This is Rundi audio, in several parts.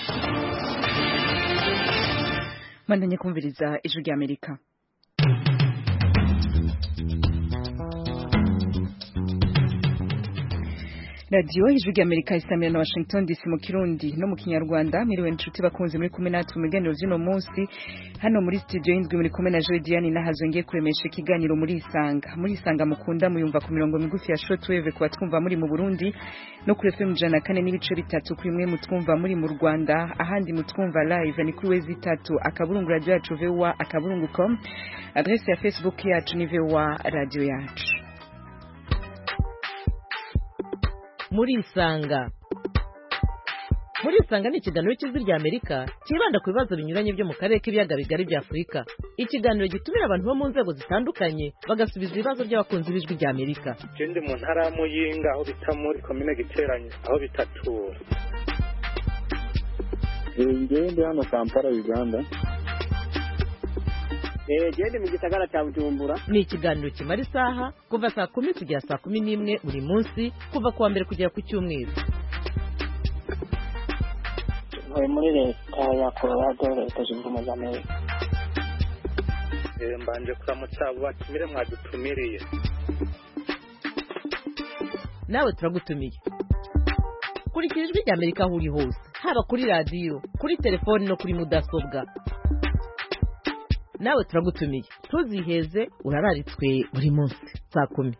mwandanye kumviriza ijwi rya amerika radiyo ijwi rya amerika isamira na washington dc mu kirundi no mu kinyarwanda miriwe inshuti bakunze muri kumwe natwe mu biganiro by'uno munsi hano muri studio y'indwi muri kumwe na joy diane nahazo ngiye kuremesha ikiganiro muri isanga muri isanga mukunda muyumva ku mirongo migufi ya shortwave kuba twumva muri mu burundi no kuri fm ijana na kane n'ibice bitatu kuri mwe mutwumva muri mu rwanda ahandi mutwumva live ni kuri wezi itatu akaburungu radio yacu voa akaburungu com adresse ya facebook yacu ni voa radio yacu muri isanga muri isanga ni ikiganiro cy'ijwi rya amerika cyibanda ku bibazo binyuranye byo mu karere k'ibiyaga bigari bya afurika ikiganiro gitumira abantu bo mu nzego zitandukanye bagasubiza ibibazo by'abakunzi b'ijwi rya amerika ikindi mu ntara ya muyinga aho bita muri komine giteranye aho bitatura ngewe ndi hano kampala uganda gende mu gisagara cya bujumbura ni ikiganiro kimara isaha kuva saa kumi kugera saa kumi n'imwe buri munsi kuva ku wa mbere kugera ku cyumweru ntuye muri leta ya colorado leta zunze ubumwe za amerika mbanje kuramutsa abo batumire mwadutumiriye nawe turagutumiye kurikira ijwi rya amerika aho uri hose haba kuri radiyo kuri telefoni no kuri mudasobwa nawe turagutumiye ntuziheze urararitswe buri munsi saa kumi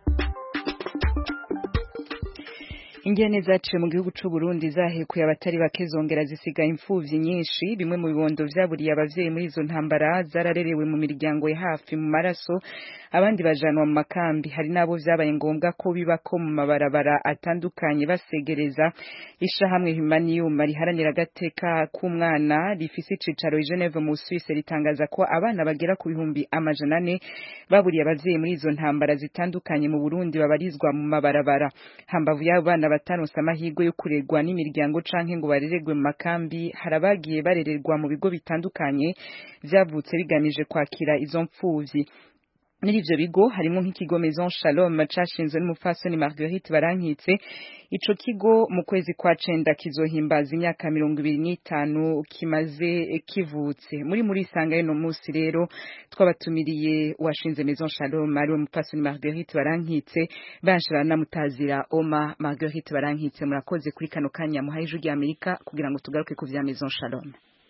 ingene zaciye mu gihugu c'u Burundi zahekuye abatari bake zongera zisiga imfuvyi nyinshi bimwe mu bibondo vyaburiye abavyeyi muri izo ntambara zararerewe mu miryango ya hafi mu maraso abandi bajanwa mu makambi hari nabo vyabaye ngombwa ko bibako mu mabarabara atandukanye basegereza ishahamwe Humanium riharanira agateka k'umwana rifise icicaro i Geneve mu Suisse ritangaza ko abana bagera ku bihumbi amajana ane baburiye abavyeyi muri izo ntambara zitandukanye mu Burundi babarizwa mu mabarabara hambavu y'abo bana bataronse amahirwe yo kurerwa n'imiryango canke ngo barererwe mu makambi harabagiye barererwa mu bigo bitandukanye vyavutse bigamije kwakira izo mpfuvyi muri ivyo bigo harimo nk'ikigo Maison Shalom cashinzwe n'umupfasoni Marguerite Barankitse ico kigo mu kwezi kwa cenda kizohimbaza imyaka mirongo ibiri n'itanu kimaze kivutse muri muri isanga y'uno musi rero twabatumiriye washinze Maison Shalom ari umupfasoni Marguerite Barankitse banshira namutazira Oma Marguerite Barankitse murakoze kuri kano kanya muhaye ijwi rya Amerika kugira ngo tugaruke ku vya Maison Shalom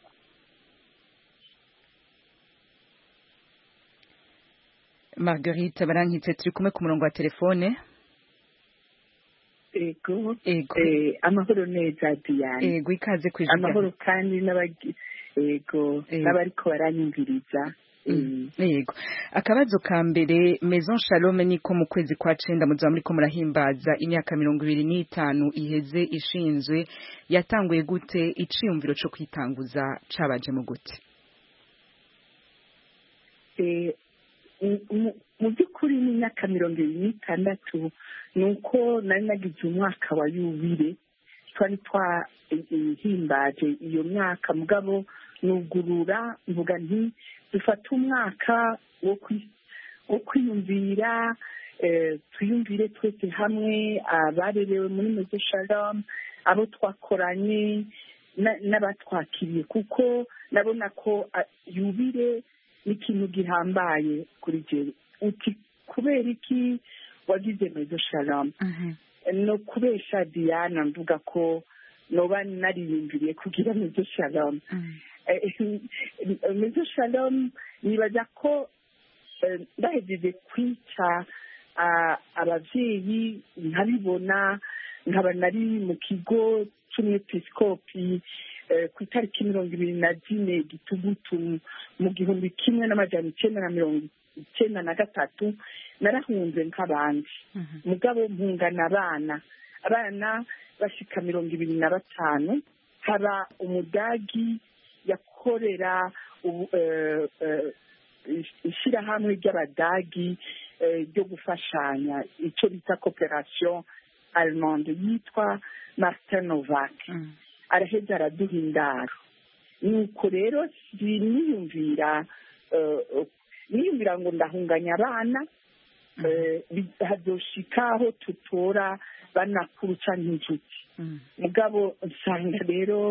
Marguerite barankitse turi kumwe ku murongo wa telefone ego ego eh, amahoro neza Diane ego ikaze ku ijwi rya- amahoro kandi n'abagi ego Ego. n'abariko baranyumviriza Mm, yego akabazo ka mbere Maison Shalom niko mu kwezi kwa cenda muzaba muriko murahimbaza imyaka mirongo ibiri n'itanu iheze ishinzwe yatanguye gute iciyumviro co kwitanguza cabaje mu gute Eh, mu- mu- mu by'ukuri ni imyaka mirongo ibiri n'itandatu ni uko nari nagize umwaka wa yubire twari twahimbaje iyo myaka mugabo nugurura mvuga nti dufate umwaka wo kwi- wo kwiyumvira eh, twiyumvire twese hamwe abarerewe muri meze shalom abo twakoranye na- n'abatwakiriye kuko ndabona ko ah, yubire ni ikintu gihambaye kuri jewe uti kubera iki wagize mezo shalom no kubesha diana mvuga ko noba nariyumviriye kugira mezo shalom Eh, mezo shalom nibaza ko eh, ndahejeje kwica ah, abavyeyi nkabibona nkaba nari mu kigo c'umwepiskopi eh, ku itariki mirongo ibiri na zine gitugutu mu gihumbi kimwe n'amajana icenda na mirongo icenda na gatatu narahunze nk'abandi mugabo mpungana abana abana bashika mirongo ibiri na batanu haba umudagi yakorera ubu- eh, eh, ishirahamwe ry'abadagi eh, ryo gufashanya icyo bita cooperation allemande yitwa martin novak araheza araduha indaro nuko rero siniyumvira eh, niyumvira ngo ndahunganya abana eh, bi- hazoshika aho tutora banakuru canke inshuti mugabo nsanga rero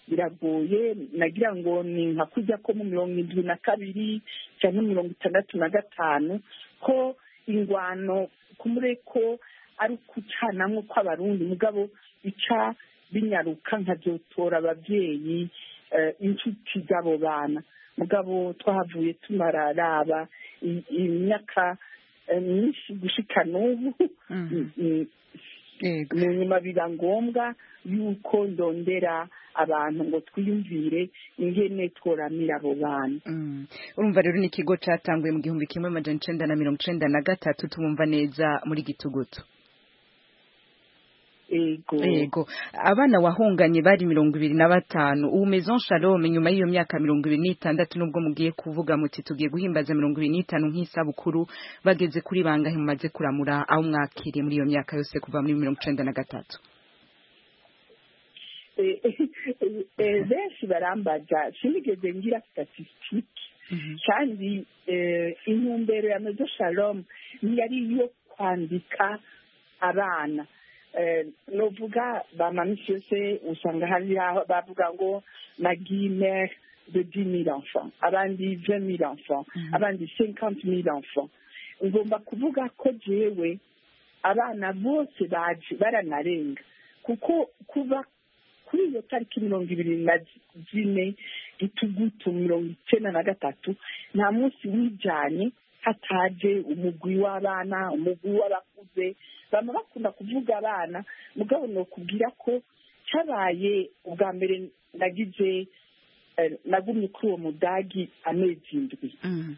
biragoye nagira ngo ni nka kujya ko mu mirongo indwi na kabiri cyangwa mirongo itandatu na gatanu ko ingwano kumure ko ari ukucanamwo kw'abarundi mugabo bica binyaruka nkabyotora ababyeyi eh, inshuti z'abo bana mugabo twahavuye tumararaba i- imyaka eh, myinshi gushika n'ubu Mhm. Mm, Yego. mu nyuma biba ngombwa yuko ndondera abantu ngo twiyumvire ingene tworamira abo bana Mm. urumva rero ni ikigo catanguye mu gihumbi kimwe amajana icenda na mirongo icenda na gatatu tumumva neza muri gitugutu ego yego abana wahunganye bari mirongo ibiri na batanu ubu maison shalom nyuma y'iyo myaka mirongo ibiri n'itandatu nubwo mugiye kuvuga muti tugiye guhimbaza mirongo ibiri n'itanu nk'isabukuru bageze kuri bangahe mumaze kuramura aho mwakiriye muri iyo myaka yose kuva muri mirongo icenda na gatatu Eh, eh, benshi barambaza sinigeze ngira statisitike kandi eh, intumbero ya mezo shalom ntiyari iyo kwandika abana Eh, novuga bamamisi yose usanga hari aho bavuga ngo magimere de dix mille enfants abandi vingt mille enfants abandi cinquante mille enfants ngomba kuvuga ko jewe abana bose baje baranarenga kuko kuva kuri iyo tariki mirongo ibiri na zine gitugutu mirongo icyenda na gatatu nta munsi wijanye hataje umugwi w'abana umugwi w'abakuze bama bakunda kuvuga abana mugabo nokubwira ko cyabaye ubwa mbere nagize eh, nagumye kuri uwo mudagi amezi indwi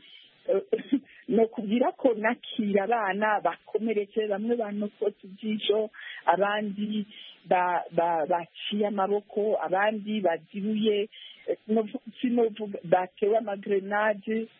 ni ukubwira ko nakira abana bakomeretse bamwe banokotse ijisho abandi ba- ba- baciye amaboko abandi bazibuye eh, novu- sinovuga batewe amagrenade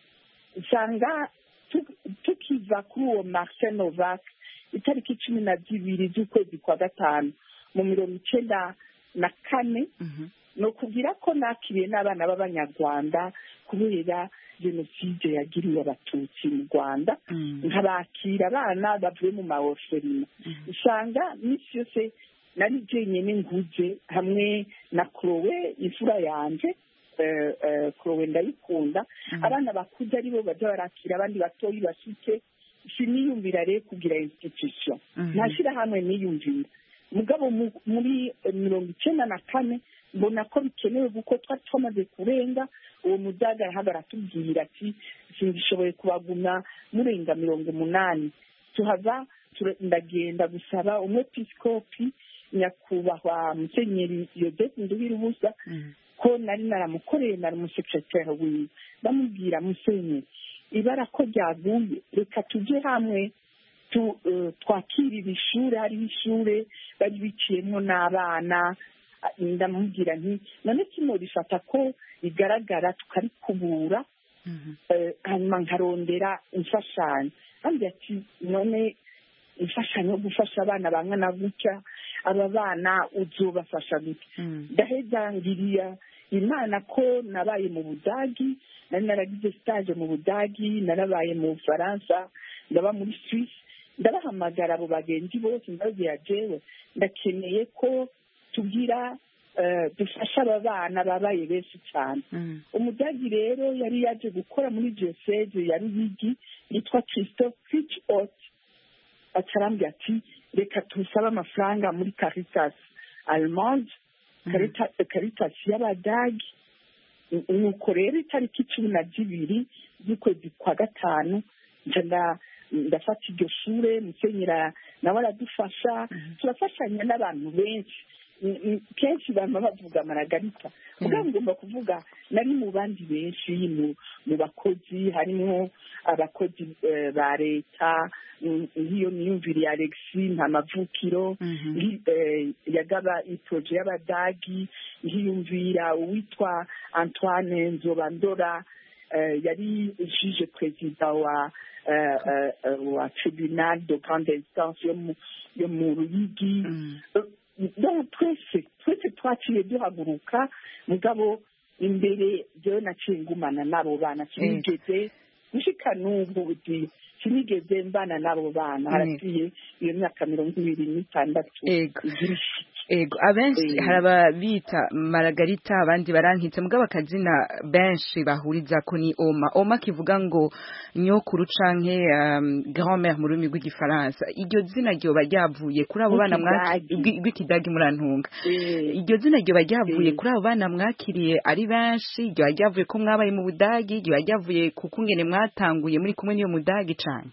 usanga tu- tukiva kuri uwo marcel novak itariki cumi na zibiri z'ukwezi kwa gatanu mu mirongo icenda na kane ni ukubwira ko nakiriye n'abana b'abanyarwanda kubera jenoside yagiriwe abatutsi mu rwanda nkabakira abana bavuye mu mawoferima usanga minsi yose nari jenyine nguze hamwe na kurowe imfura yanje eh, eh, kurowe ndayikunda abana bakuze aribo baja barakira abandi batoyi bashike siniyumvira rero kugira institution nta shirahamwe niyumvira mugabo mu- muri eh, mirongo icenda na kane mbona ko bikenewe kuko twari twamaze kurenga uwo mudaga yahaga aratubwira ati singishoboye kubagumya murenga mirongo umunani tuhava tura- ndagenda gusaba umwepiskopi nyakubahwa musenyeri yodete nduhira ubusa ko nari naramukoreye nari umusekreteri wiwe ndamubwira musenyeri ibara ko ryaguye reka tujye hamwe tu- eh, twakirira ishure hariho ishure bari biciyemo n'abana Ah, ndamubwira nti none kino rifata ko rigaragara tukarikubura eh, hanyuma nkarondera imfashanyo kandi ati none imfashanyo yo gufasha abana bangana gutya aba bana uzobafasha gutya ndaheza ngiriya imana ko nabaye mu budagi nari naragize stage mu budagi narabaye mu bufaransa ndaba muri swisse ndabahamagara abo bagenzi bose ndababwira jewe ndakeneye ko tugira eh, dufasha aba bana babaye benshi cyane umudagi rero yari yaje gukora muri diocese ya ruyigi yitwa christophe fitchot acarambwira ati reka tusabe amafaranga muri caritas allemande Carita- caritas y'abadagi nuko rero itariki cumi na zibiri z'ukwezi kwa gatanu nca nda- ndafata iryo shure musenyera nawe aradufasha turafashanya n'abantu benshi Mm, mm, kenshi bama bavuga maragarita mugabo ngomba kuvuga nari mu bandi benshi mu mu bakozi harimo abakozi eh, ba leta mm, nk'iyo miyumvire ya alexi nta mavukiro nki- eh, yagaba iporoje y'abadagi nkiyumvira uwitwa antoine nzobandora eh, yari juge perezida wa eh, eh, eh, wa tribunal de grande instance yo mu- yo mu ruyigi donc twese twese twaciye duhaguruka mugabo imbere jewe naciye ngumana n'abo bana sinigeze gushika n'ubu uti sinigeze mbana n'abo bana haraciye iyo myaka mirongo ibiri n'itandatu Ego. igira ishiki ego abenshi Eh. hari ababita maragarita abandi barankitse mugabo akazina benshi bahuriza ko ni oma oma kivuga ngo nyokuru canke um, grand-mère mu rurimi rw'igifaransa iryo zina ryoba ryavuye kuri abo bana mwaki- Rw'ikidagi. rw'i- rw'ikidagi murantunga Eh, iryo zina ryoba ryavuye Eh. kuri abo bana mwakiriye ari benshi ryoba ryavuye ko mwabaye mu budagi ryoba ryavuye ku kungene mwatanguye muri kumwe n'iyo mudagi cane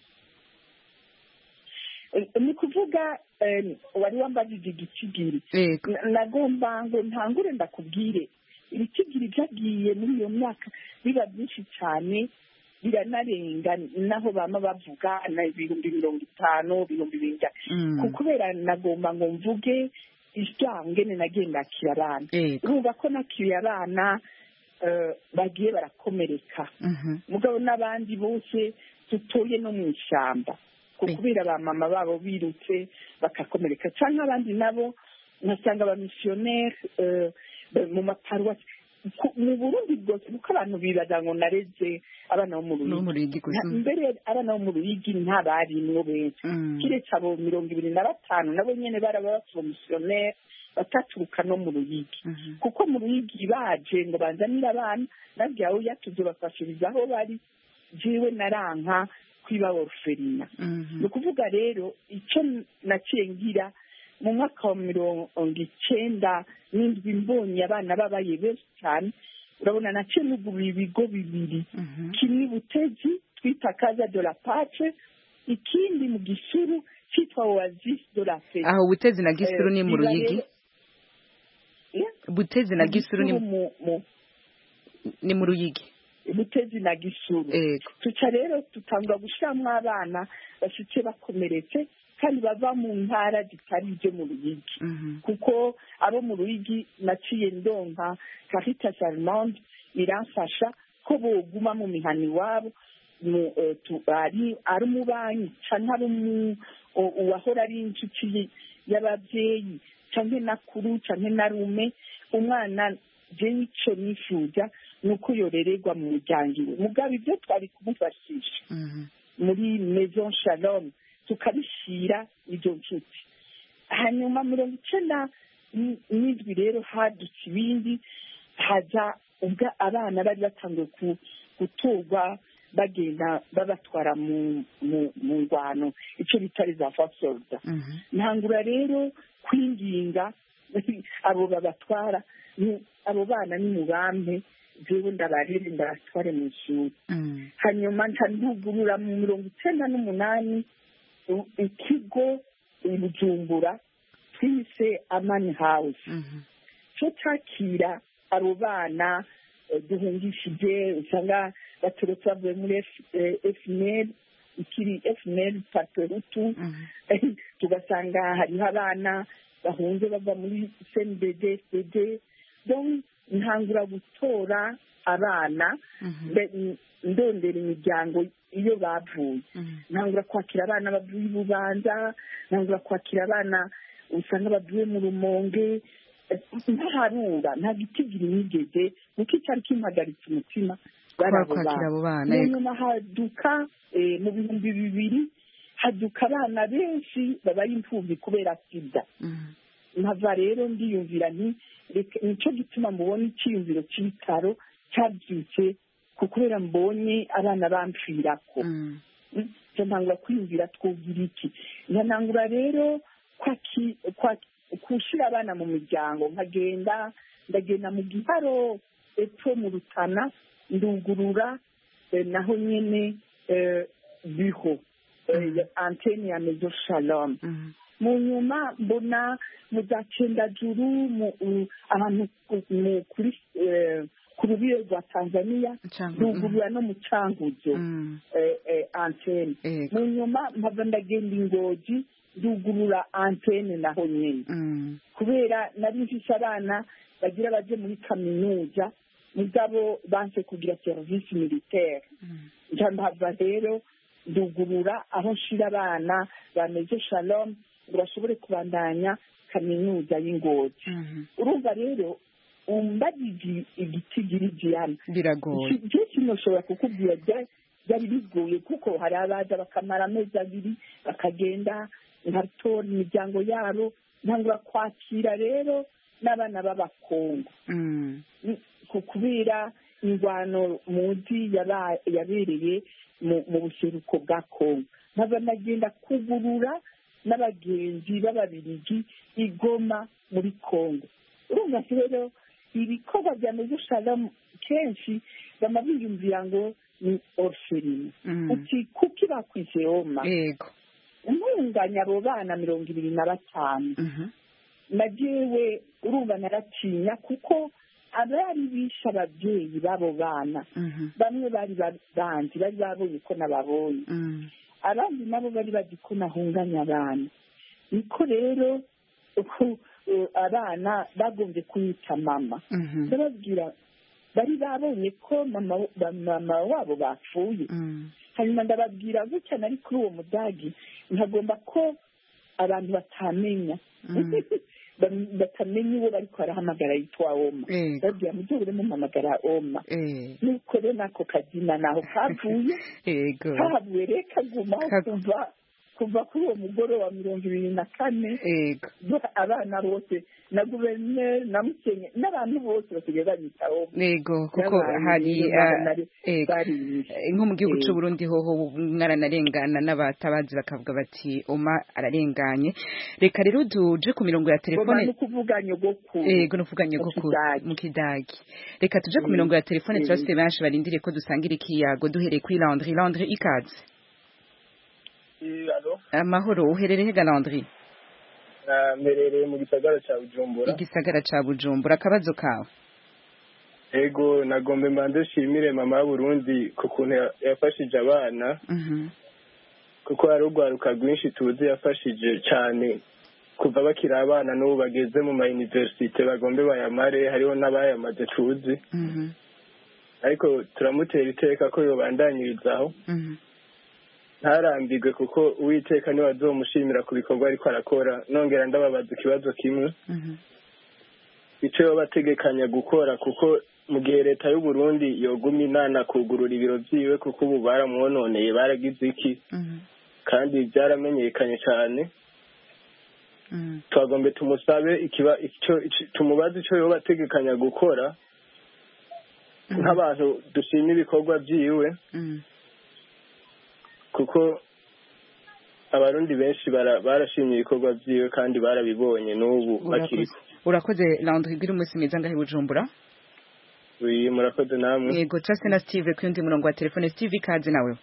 eh, ni kuvuga eh, wari wambajije igicigiri ego Na- nagomba ngo ntangure ndakubwire ibicigiri byagiye muri iyo myaka biba byinshi cyane biranarenga naho bama bavuga na ibihumbi mirongo itanu ibihumbi binga Mm. ku- kubera nagomba ngo mvuge iryangene nagiye ndakira abana ego urumva ko nakiriye abana eh, bagiye barakomereka Mhm. mugabo n'abandi bose dutuye no mu ishyamba ku Eh. kubera ba mama babo birutse bakakomereka cyangwa abandi nabo nkasanga abamisiyoneri eh, eh, mu maparuwasi Ku- mu burundi bwose kuko abantu bibaza ngo nareze abana bo mu no mu ruyigi ruyigi gusa Nta- mbere abana bo mu ruyigi ntabarimwo benshi Mm. kiretse abo mirongo ibiri na batanu nabo nyene baraba bapromisiyoneri bataturuka no mu ruyigi Mhm. kuko mu ruyigi baje ngo banzanire abana nabwiye aho yatuze bafashiriza aho bari jiwe naranka kwiba oruferina Mhm. ni ukuvuga rero icyo naciye ngira mu mwaka wa mirongo icenda n'indwi mbonye abana babaye benshi cyane urabona naciye nugurura ibigo bibiri Mhm. kimwe butezi twita kaza de la pace ikindi mu gisuru cyitwa oasis de la fe aho butezi na gisuru ni mu ruyigi butezi na gisuru ni mu mu ni mu ruyigi butezi na gisuru ego tuca rero tutangura gushiramwo abana bashitse bakomeretse kandi bava mu ntara zitari ibyo mu ruyigi Mhm. kuko abo mu ruyigi naciye ndonka caritas allemande iramfasha ko boguma mu mihana iwabo mu, eh, tu- ari ari umubanyi canke ari umu- u- uwahora ari inshuti y'abavyeyi canke nakuru canke narume umwana jewe ico nifuza ni uko yorererwa mu muryango iwe mugabo ivyo twari kumufashisha Mhm. muri maison shalom tukabishyira izo nshuti hanyuma mirongo icenda n- n'indwi rero hadutse ibindi haza ubwo abana bari batangiye ku- gutorwa bagenda babatwara mu mu mu ngwano icyo bita za fasolda Mhm. ntangura rero kwinginga abo babatwara ni- abo bana ni mubampe jewe ndabarere ndabatware mu ishuri Mhm. hanyuma nca ndugurura mu mirongo icenda n'umunani u- ikigo i bujumbura twise amani house Mhm. cyo cyakira abo bana eh, duhungishije usanga baturutse bavuye muri fnl ikiri fnl paperutu Mhm. tugasanga hariho abana bahunze bava muri cnbd fdd donc ntangura gutora abana Mhm. mbe- n- ndondera imiryango iyo bavuye Mhm. ntangura kwakira abana bavuye i bubanza ntangura kwakira abana usanga bavuye mu rumonge eh, ntaharura nta gitigiri nigeze kuko icyari kimpagaritse umutima bari Kwa abo kwakira bana abo bana mu ego. nyuma haduka eh, mu bihumbi bibiri haduka abana benshi babaye imfubyi kubera sida Mhm. nkava rero ndiyumvira nti reka nicyo gituma mubona icyiyumviro cy'ibitaro cyabyutse ku kubera mbonye abana bampfirako Mhm. nje ntangura kwiyumvira twugira iki nkanangura rero kwaki- kwa- gushyira abana mu miryango nkagenda ndagenda mu giharo epfo mu rutana ndugurura eh, naho nyene eh, biho eh, antene ya mezo shalom Mhm. mu nyuma mbona mu za cendajuru mu u- ahantu ku- mu- kuri eh, ku rubiro rwa tanzania Cangu- ndugurura no mu canguzo Mhm. eh, eh, antene ego mu nyuma mpava ndagenda ingozi ndugurura antene naho nyene Mhm. kubera nari mfise abana bagira baje muri kaminuza mugabo banse kugira serivisi militaire Mhm. nja mpava rero ndugurura aho nshira abana bameze shalom ngo bashobore kubandanya kaminuza y'ingozi Mhm. urumva rero umbagije igitigiri gihana biragoye byinshi ntushobora kukubwira bya- byari bigoye kuko hari abaza bakamara amezi abiri bakagenda nkatora imiryango yabo ntangura kwakira rero n'abana b'abakongo Mm. ku kubera ingwano muzi yaba- yabereye mu mu buseruko bwa kongo nkaba nagenda kugurura n'abagenzi b'ababirigi igoma muri kongo urumva rero ibikorwa bya mezo shalamu kenshi bama biyumvira ngo ni orferine Mm. uti kuki bakwise oma yego ntunganya abo bana mirongo ibiri na batanu Mhm. na jewe urumva naratinya kuko abari bishe ababyeyi b'abo bana Mhm. bamwe bari ba- banzi bari babonye ko nababonye Mm. abandi nabo bari bazi ko nahunganya abana niko rero uku- uh, abana bagombye kunyita mama Mhm. ndababwira bari babonye ko mama ba- mama wabo bapfuye Mm. hanyuma ndababwira gutya nari kuri uwo mudagi nkagomba ko abantu batamenya Mm. Bam- batamenya uwo bariko barahamagara yitwa oma Yego. babwira mujye muhamagara oma Eh. nuko rero nako kazina naho kavuye yego kahavuye rero kagumaho Ka- kuva kuva kuri uwo mugoroba wa mirongo ibiri na kane yego ba- abana bose na guverineri na mukenye n'abantu bose basigaye banyita oma yego kuko N'abantu hari rero ah, nari- yego barimishe. Eh, nko mu gihugu Eh. cy'u Burundi hoho mwaranarengana n'abatabazi bakavuga bati oma ararenganye reka rero duje ku mirongo ya Goma telefone ni ukuvuga nyogokuru yego nuvuga mu nyogokuru Kidagi. mu kidagi reka tuje ku Mm. mirongo ya telefone Mm. turafite benshi barindiriye ko dusangira ikiyago duhereye kuri Landry Landry ikaze amahoro uherereye ga Landry mberereye mu gisagara cya bujumbura igisagara ca Bujumbura akabazo kawe ego nagombe mbanze nshimire mama y'uburundi ku kuntu ya- yafashije abana Mhm. kuko hari urwaruka rwinshi tuzi yafashije cyane kuva bakiri abana n'ubu bageze mu mayuniverisite bagombe bayamare hariho n'abayamaze tuzi Mhm. ariko turamutera iteka ko yobandanyirizaho Mhm. ntarambirwe kuko uwiteka niwe azomushimira ku bikorwa ariko arakora nongera ndababaza ikibazo kimwe Mhm. icyo yoba ategekanya gukora kuko mu gihe leta y'u Burundi yogumye inana kugurura ibiro byiwe kuko ubu baramwononeye baragize iki Mhm. kandi byaramenyekanye cyane Mhm. twagombe tumusabe ikiba icyo ici- tumubaze icyo yoba ategekanya gukora nk'abantu dushima ibikorwa byiwe Mhm. kuko abarundi benshi bara- barashimye ibikorwa byiwe kandi barabibonye n'ubu bakiri urakoze urakoze Landry gira umunsi mwiza ngahe Bujumbura uyu murakoze namwe yego turase na Steve ku yundi murongo wa telefone Steve ikaze nawe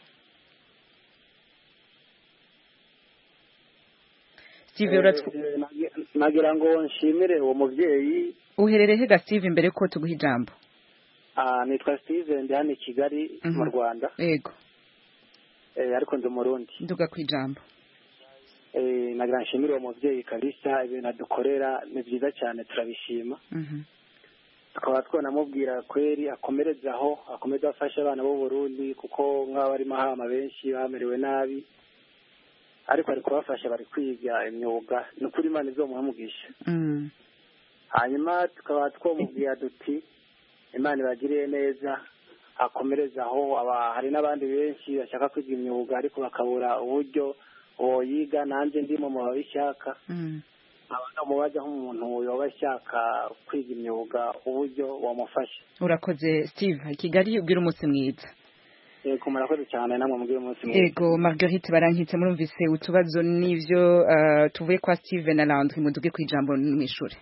Steve uratwu Eh, nagi- nagira ngo nshimire uwo mubyeyi uherereye he ga Steve imbere ko tuguha ijambo ah, nitwa steve ndi hano i kigali Mhm. mu rwanda yego eh, ariko ndi umurundi nduga ku ijambo eh, nagira ngo nshimire uwo mubyeyi kabisa ibintu adukorera ni byiza cyane turabishima Mhm. tukaba twanamubwira kweri akomereze aho akomeze afashe abana b'u Burundi kuko nk'aba barimo hama benshi bamerewe nabi ariko ari kubafasha bari kwiga imyuga ni ukuri imana izomuha umugisha Mm. hanyuma tukaba twamubwira duti imana ibagiriye neza akomereze aho aba hari n'abandi benshi bashaka kwiga imyuga ariko bakabura uburyo boyiga nanjye ndimo mu babishaka Mm. nkaba namubaza nk'umuntu yoba ashaka kwiga imyuga uburyo wamufasha urakoze Steve Kigali ubwira umunsi mwiza yego murakoze cyane namwe mubwire umunsi mwiza Ego Marguerite barankitse murumvise utubazo n'ivyo uh, tuvuye kwa Steve na Landry muduge ku ijambo mw'ishure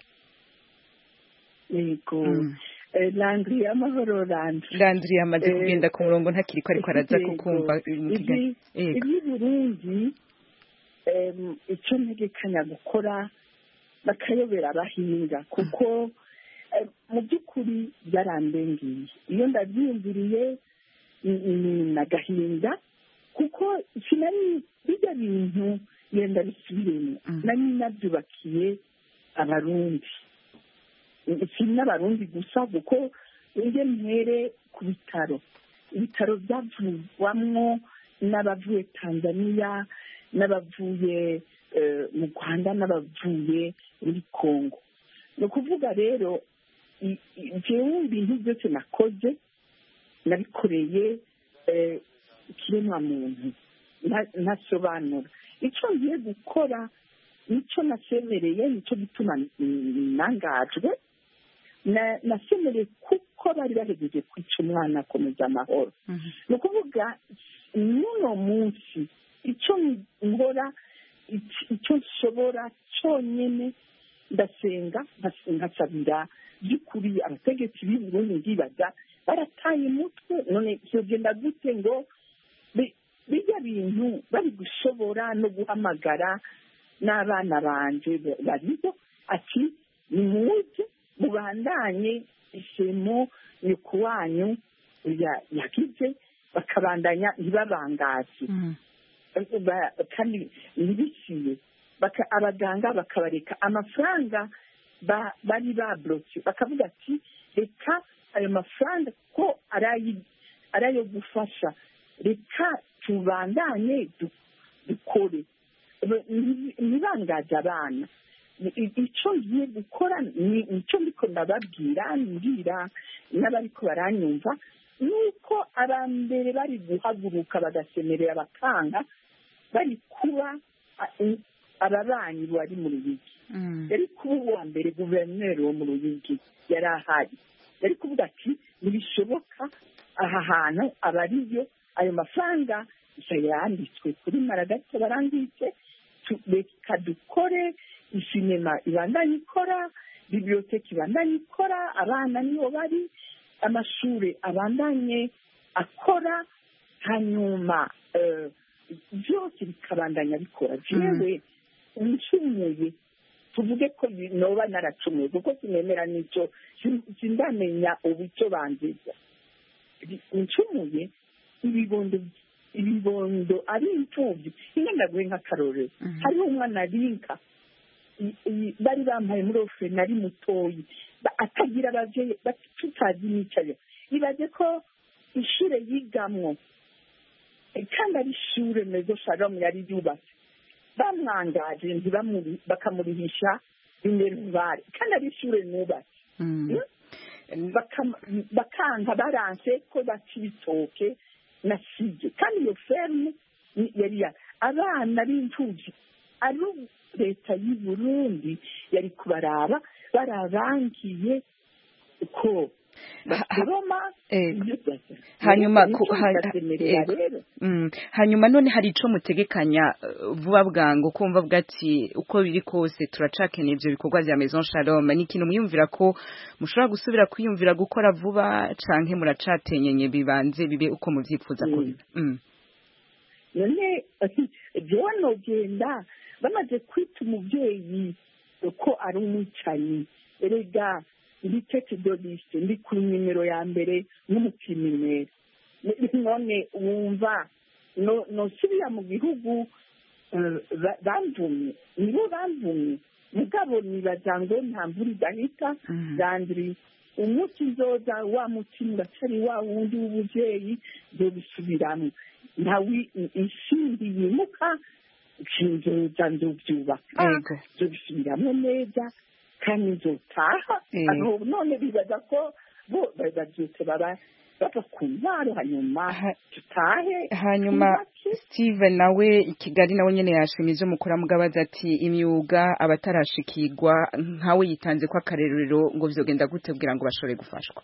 yego Mm. Eh, landry amahoro landry Landry yamaze Eh, kugenda ku murongo ntakiri ko ariko araza Yego. kukumva mu kigali Ibi- Ego iby'i burundi em, icyo ntegekanya gukora bakayobera abahinga kuko em, mu by'ukuri byarandengiye iyo ndabyiyumviriye ni- ni nagahinda kuko sinari bijya bintu yenda bisubiremo Mm. nari nabyubakiye abarundi si n'abarundi gusa kuko njye mpere ku bitaro ibitaro byavugwamwo n'abavuye tanzania n'abavuye eh, mu rwanda n'abavuye muri congo ni ukuvuga rero i- i- jewe ibintu byose nakoze nabikoreye eh, ikiremwa muntu nta- ntasobanura icyo ngiye gukora nicyo nasemereye nicyo gituma mm, nangajwe Na- nasemereye kuko bari bahegeje kwica umwana akomeza amahoro ni ukuvuga n'uno munsi icyo nkora ic- icyo nshobora cyonyine ndasenga nkas- nkasabira by'ukuri abategetsi b'i burundi ndibaza barataye umutwe none byogenda gute ngo bi- bijya bintu bari gushobora no guhamagara n'abana banje ba- bariho ati nimuze mubandanye isemo nyoko wanyu ya- yagize bakabandanya ntibabangaze Ba- kandi ntibiciye Baka- abaganga bakabareka amafaranga ba- bari baburotse bakavuga ati reka ayo mafaranga ko ari ayi- ari ayo gufasha reka tubandanye du- dukore Ba- nti- ntibangaze abana I- i- icyo ngiye gukora ni icyo ndiko ndababwira mbwira n'abariko baranyumva nuko abambere bari guhaguruka bagasemerera bakanga bari kuba a- i- ababanyi bari mu ruyigi yari kuba uwa mbere guverineri wo mu ruyigi yari ahari yari kuvuga ati ntibishoboka aha hantu aba ariyo ayo mafaranga gusa yanditswe kuri maragati barangitse tu- reka dukore isinema ibandanye ikora bibiliyoteki ibandanye ikora abana niho bari amashuri abandanye akora hanyuma eh, byose bikabandanya bikora jewe ncumuye tuvuge ko bi- noba naracumuye kuko sinemera n'icyo sin- sindamenya ubu icyo banziza Bi- ncumuye ibibondo ibibondo ari imfubyi inka ndaguhe nk'akarorero hariho umwana rinka i- i- bari bampaye muri ofe nari mutoyi ba- atagira ababyeyi ba- tutazi n'icyayo ibaze ko ishure yigamwo eh, kandi ari ishure mezo shalomu yari yubatse bamwangaje ntibamuri bakamurihisha inerivare kandi ari ishure nubatse Bakam- bakanka baranse ko baca ibitoke na sije kandi iyo ferme ni- yari ya abana b'imfubyi ari leta y'u burundi yari kubaraba barabangiye ko basoroma Eh, ibyo byose. hanyuma Nicyo ku- ha- ndasemerera ego. rero Mm. hanyuma none hari ico mutegekanya eh, vuba bwangu kumva bwati uko biri kose turacakeneye ivyo bikorwa vya Maison Shalom ni ikintu mwiyumvira ko mushobora gusubira kwiyumvira gukora vuba canke muracatenyenye bibanze bibe uko muvyifuza ko biba Mm. none jewe nogenda bamaze kwita umubyeyi ko ari umwicanyi erega ndi tete doliste ndi ku nimero ya mbere n'umupiminere none wumva no- nosubira mu gihugu eh, ba- bamvumye nibo bamvumye mugabo nibaza ngo nta mvura idahita zandiri umuti nzoza wa mutima uracari wa wundi w'ubuvyeyi nzobisubiramo ntawi isindi yimuka nzoza nzovyubaka Ego. nzobisubiramo neza kandi nzotaha Eh. aho none bibaza ko bo bavyutse baba bava ku ntwaro hanyuma Ha- tutahe hanyuma twubake. Steve nawe i Kigali nawe nyene yashimye ivyo mukora mugabaza ati imyuga abatarashikirwa nkawe yitanze ko akarerero ngo vyogenda gute kugira ngo bashobore gufashwa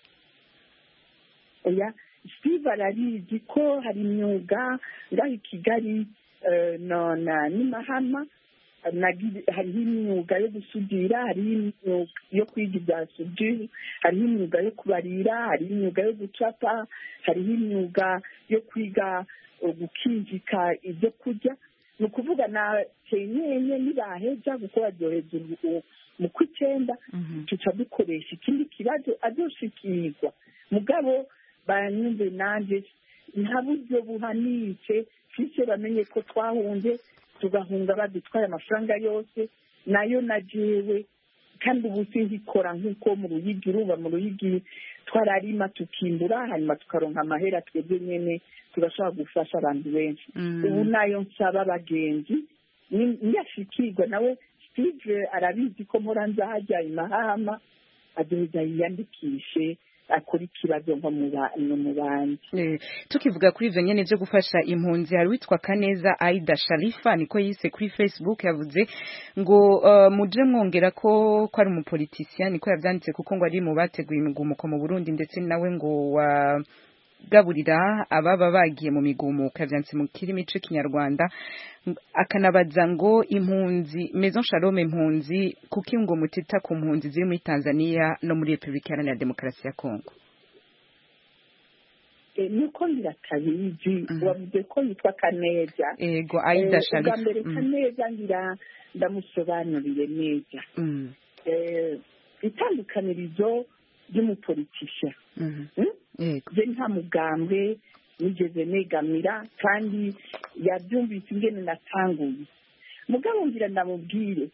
oya steve arabizi ko hari imyuga ngaho i kigali eh, no na n'imahama nagi- hariho imyuga yo gusudira hariho imyuga yo kwiga ibya sudire hariho imyuga yo kubarira hariho imyuga yo gucapa hariho imyuga yo kwiga eh, gukinjika ibyo kurya ni ukuvuga na kenyenye nibaheza kuko baryoheza ubu- mu kw'icyenda tuca dukoresha ikindi kibazo azoshikirwa mugabo banyumve nanjye nta buryo buhanitse fice bamenye ko twahunze tugahunga badutwaye amafaranga yose nayo na jewe kandi ubu sinkikora nk'uko mu ruyigi urumva mu ruyigi twararima tukimbura hanyuma tukaronka amahera twebwe nyene tugashobora gufasha abantu benshi ubu nayo nsaba abagenzi ni- niyashikirwa nawe steve arabizi ko mpora nzahajya imahama azoza yiyandikishe akora ikibazo nko mu ba- no mu bandi Eh, tukivuga kuri ivyo nyene vyo gufasha impunzi hari witwa Kaneza Aida Sharifa niko yise kuri Facebook yavuze ngo uh, muje mwongera ko ko ari umupolitisien niko yavyanditse kuko ngo ari mu bateguye imigumuko mu Burundi ndetse nawe ngo wa gaburira ababa bagiye mu migumuko yavyanditse mu kirimi c'ikinyarwanda akanabaza ngo impunzi Maison Shalom impunzi kuki ngo mutita ku mpunzi ziri muri Tanzania no muri Republika Iharanira Demokarasi ya Kongo Eh, nuko ndatabizi wavuze ko yitwa kaneza ego Aida Eh, Sharifa ubwa mbere Mm. kaneza ngira ndamusobanurire neza Mm. Eh, itandukanirizo ry'umupolitisha Mhm. Mm? Yego. je nta mugambwe nigeze negamira kandi yabyumvise ingene natanguye mugabo ngira ndamubwire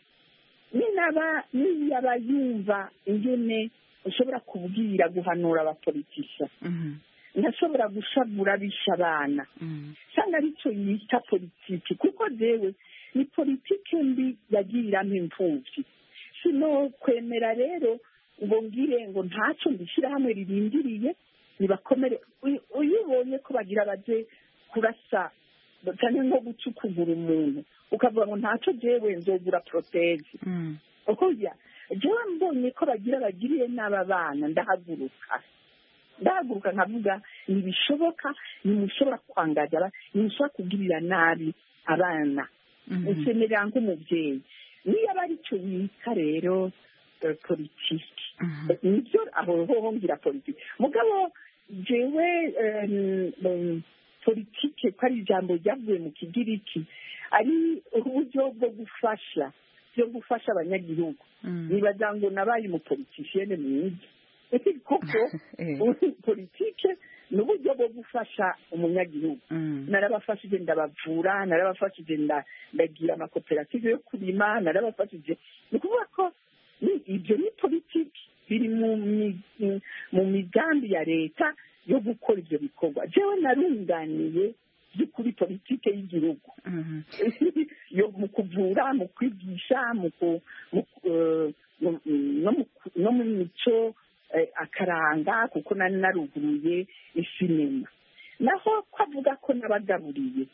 ninaba niyaba yumva ingene ushobora kubwira guhanura abapolitisha Mhm. ntashobora gushavura bisha abana Mhm. cyangwa aricyo yita politiki kuko jewe ni politiki mbi yagiriramo imfubyi sino kwemera rero ngo ngire ngo ntacyo mbishyirahamwe ririndiriye nibakomere Uyu- iyo ubonye ko bagira baje kurasa cyane nko gucukugura umuntu ukavuga ngo ntacyo jewe nzogura porotezi Mhm. oya jewe mbonye ko bagira bagiriye n'aba bana ndahaguruka ndahaguruka nkavuga ntibishoboka ntimushobora kwangaza aba- ntimushobora kugirira nabi abana Mhm. nsemerera nk'umubyeyi niyo aba aricyo yita rero eh, politiki Mhm. Eh, nibyo aho hoho ngira politiki mugabo jewe em, em, politike ko ari ijambo ryavuye mu kigiriki ari uburyo bwo gufasha byo gufasha abanyagihugu Mhm. nibaza ngo nabaye umupolitisiyene mwiza kuko Eh. politike ni uburyo bwo gufasha umunyagihugu Mhm. narabafashije ndabavura narabafashije nda- ndagira amakoperative yo kurima narabafashije ni ukuvuga ko ni- ibyo ni politiki biri mu mi- mu migambi ya leta yo gukora ibyo bikorwa jewe narunganiye by'ukuri politike y'igihugu Mhm. yo mu kuvura mu kwigisha mu ku- mu- eh, mu- no mu- no mu mico eh, akaranga kuko nari naruguruye isinema naho ko avuga ko nabagaburiye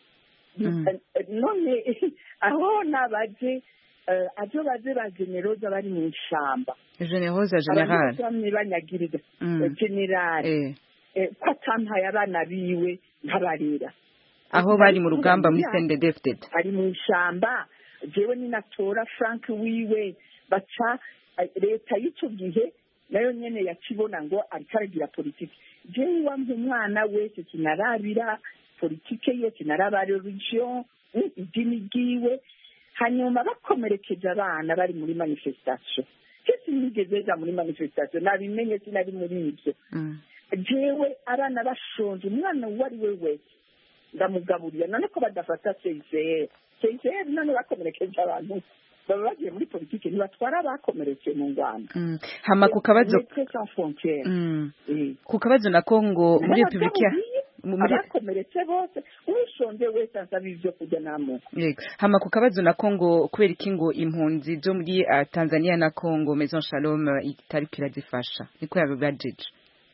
Mm. Eh, none aho nabaje eh, ajo baje ba generoza bari mu ishamba Generosa General. bamwe banyagiriza Mm. eh, generali Eh. eh, ko atampaye abana biwe nkabarera Aho bari mu rugamba muri CNDD-FDD. ari mu ishyamba jewe ninatora frank wiwe baca eh, leta y'icyo gihe nayo nyene yakibona ngo ariko aragira politiki jewe wampa umwana wese kinarabira politike ye kinaraba religion mm, idini ryiwe hanyuma bakomerekeje abana bari muri manifestation je sinigeze ja muri manifestation nabimenye sinari muri ibyo Mm. jewe abana bashonje umwana uwo ari we wese ndamugaburira none ko badafata seyiseri seyiseri none bakomerekeje abantu baba bagiye muri politiki ntibatwara abakomeretse mu rwanda Mm. Hama ku kabazo Médecins Sans Frontières. Mm. Eh. ku kabazo na Kongo muri Republika N'abagabuye, mu- muri abakomeretse bose ushonje wese asaba ibyo kurya n'amoko Yego. Hama ku kabazo na Kongo kubera iki ngo impunzi zo muri uh, Tanzania na Kongo Maison Shalom uh, itariko irazifasha niko yabibajije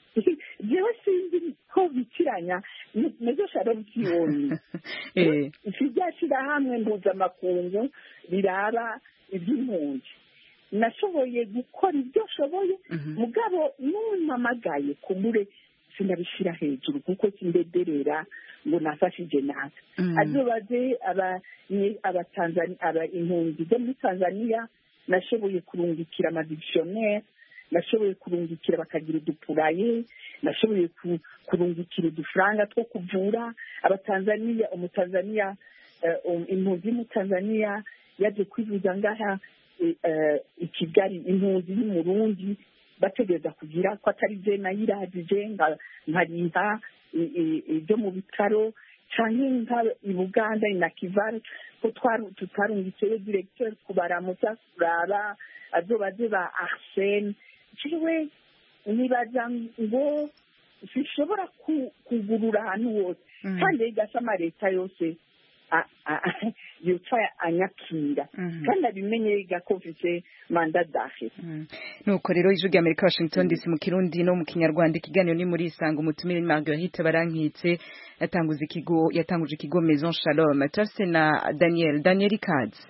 jewe sinzi ko bikiranya mezo sharom kiyoni eh rya shyirahamwe mpuzamakungu riraba iby'impunzi nashoboye gukora ibyo nshoboye Mhm. mugabo n'umpamagaye kumure sinabishyira hejuru kuko kindederera ngo nafashije natwe Mm. azobaze aba ni- abatanzani- aba impunzi zo muri tanzania nashoboye kurungikira amadictionnaire nashoboye kurungikira bakagira udupuraye nashoboye ku- kurungikira udufaranga two kuvura abatanzaniya umutanzaniya eh, um- impunzi y'umutanzaniya yaje kwivuza ngaha eh, eh, i kigali impunzi y'umurundi bategereza kugira ko atari je nayiragije nka- nkariha i- i- ibyo mu bitaro canke nka i buganda na kivale ko twaru- tutarungitseyo directeur kubaramutsa kuraba azobaze ba arsene ciwe nibaza ngo sishobora ku- kugurura ahantu hose Mm. kandi igasa amaleta yose a- a- yoca anyakira kandi abimenye yiga ko mfise manda dahe nuko rero ijwi rya amerika washington dc mu kirundi no mu kinyarwanda ikiganiro ni muri isanga umutumire marguerite barankitse yatanguza ikigo yatanguje ikigo maison shalom turafise na daniel daniel ikaze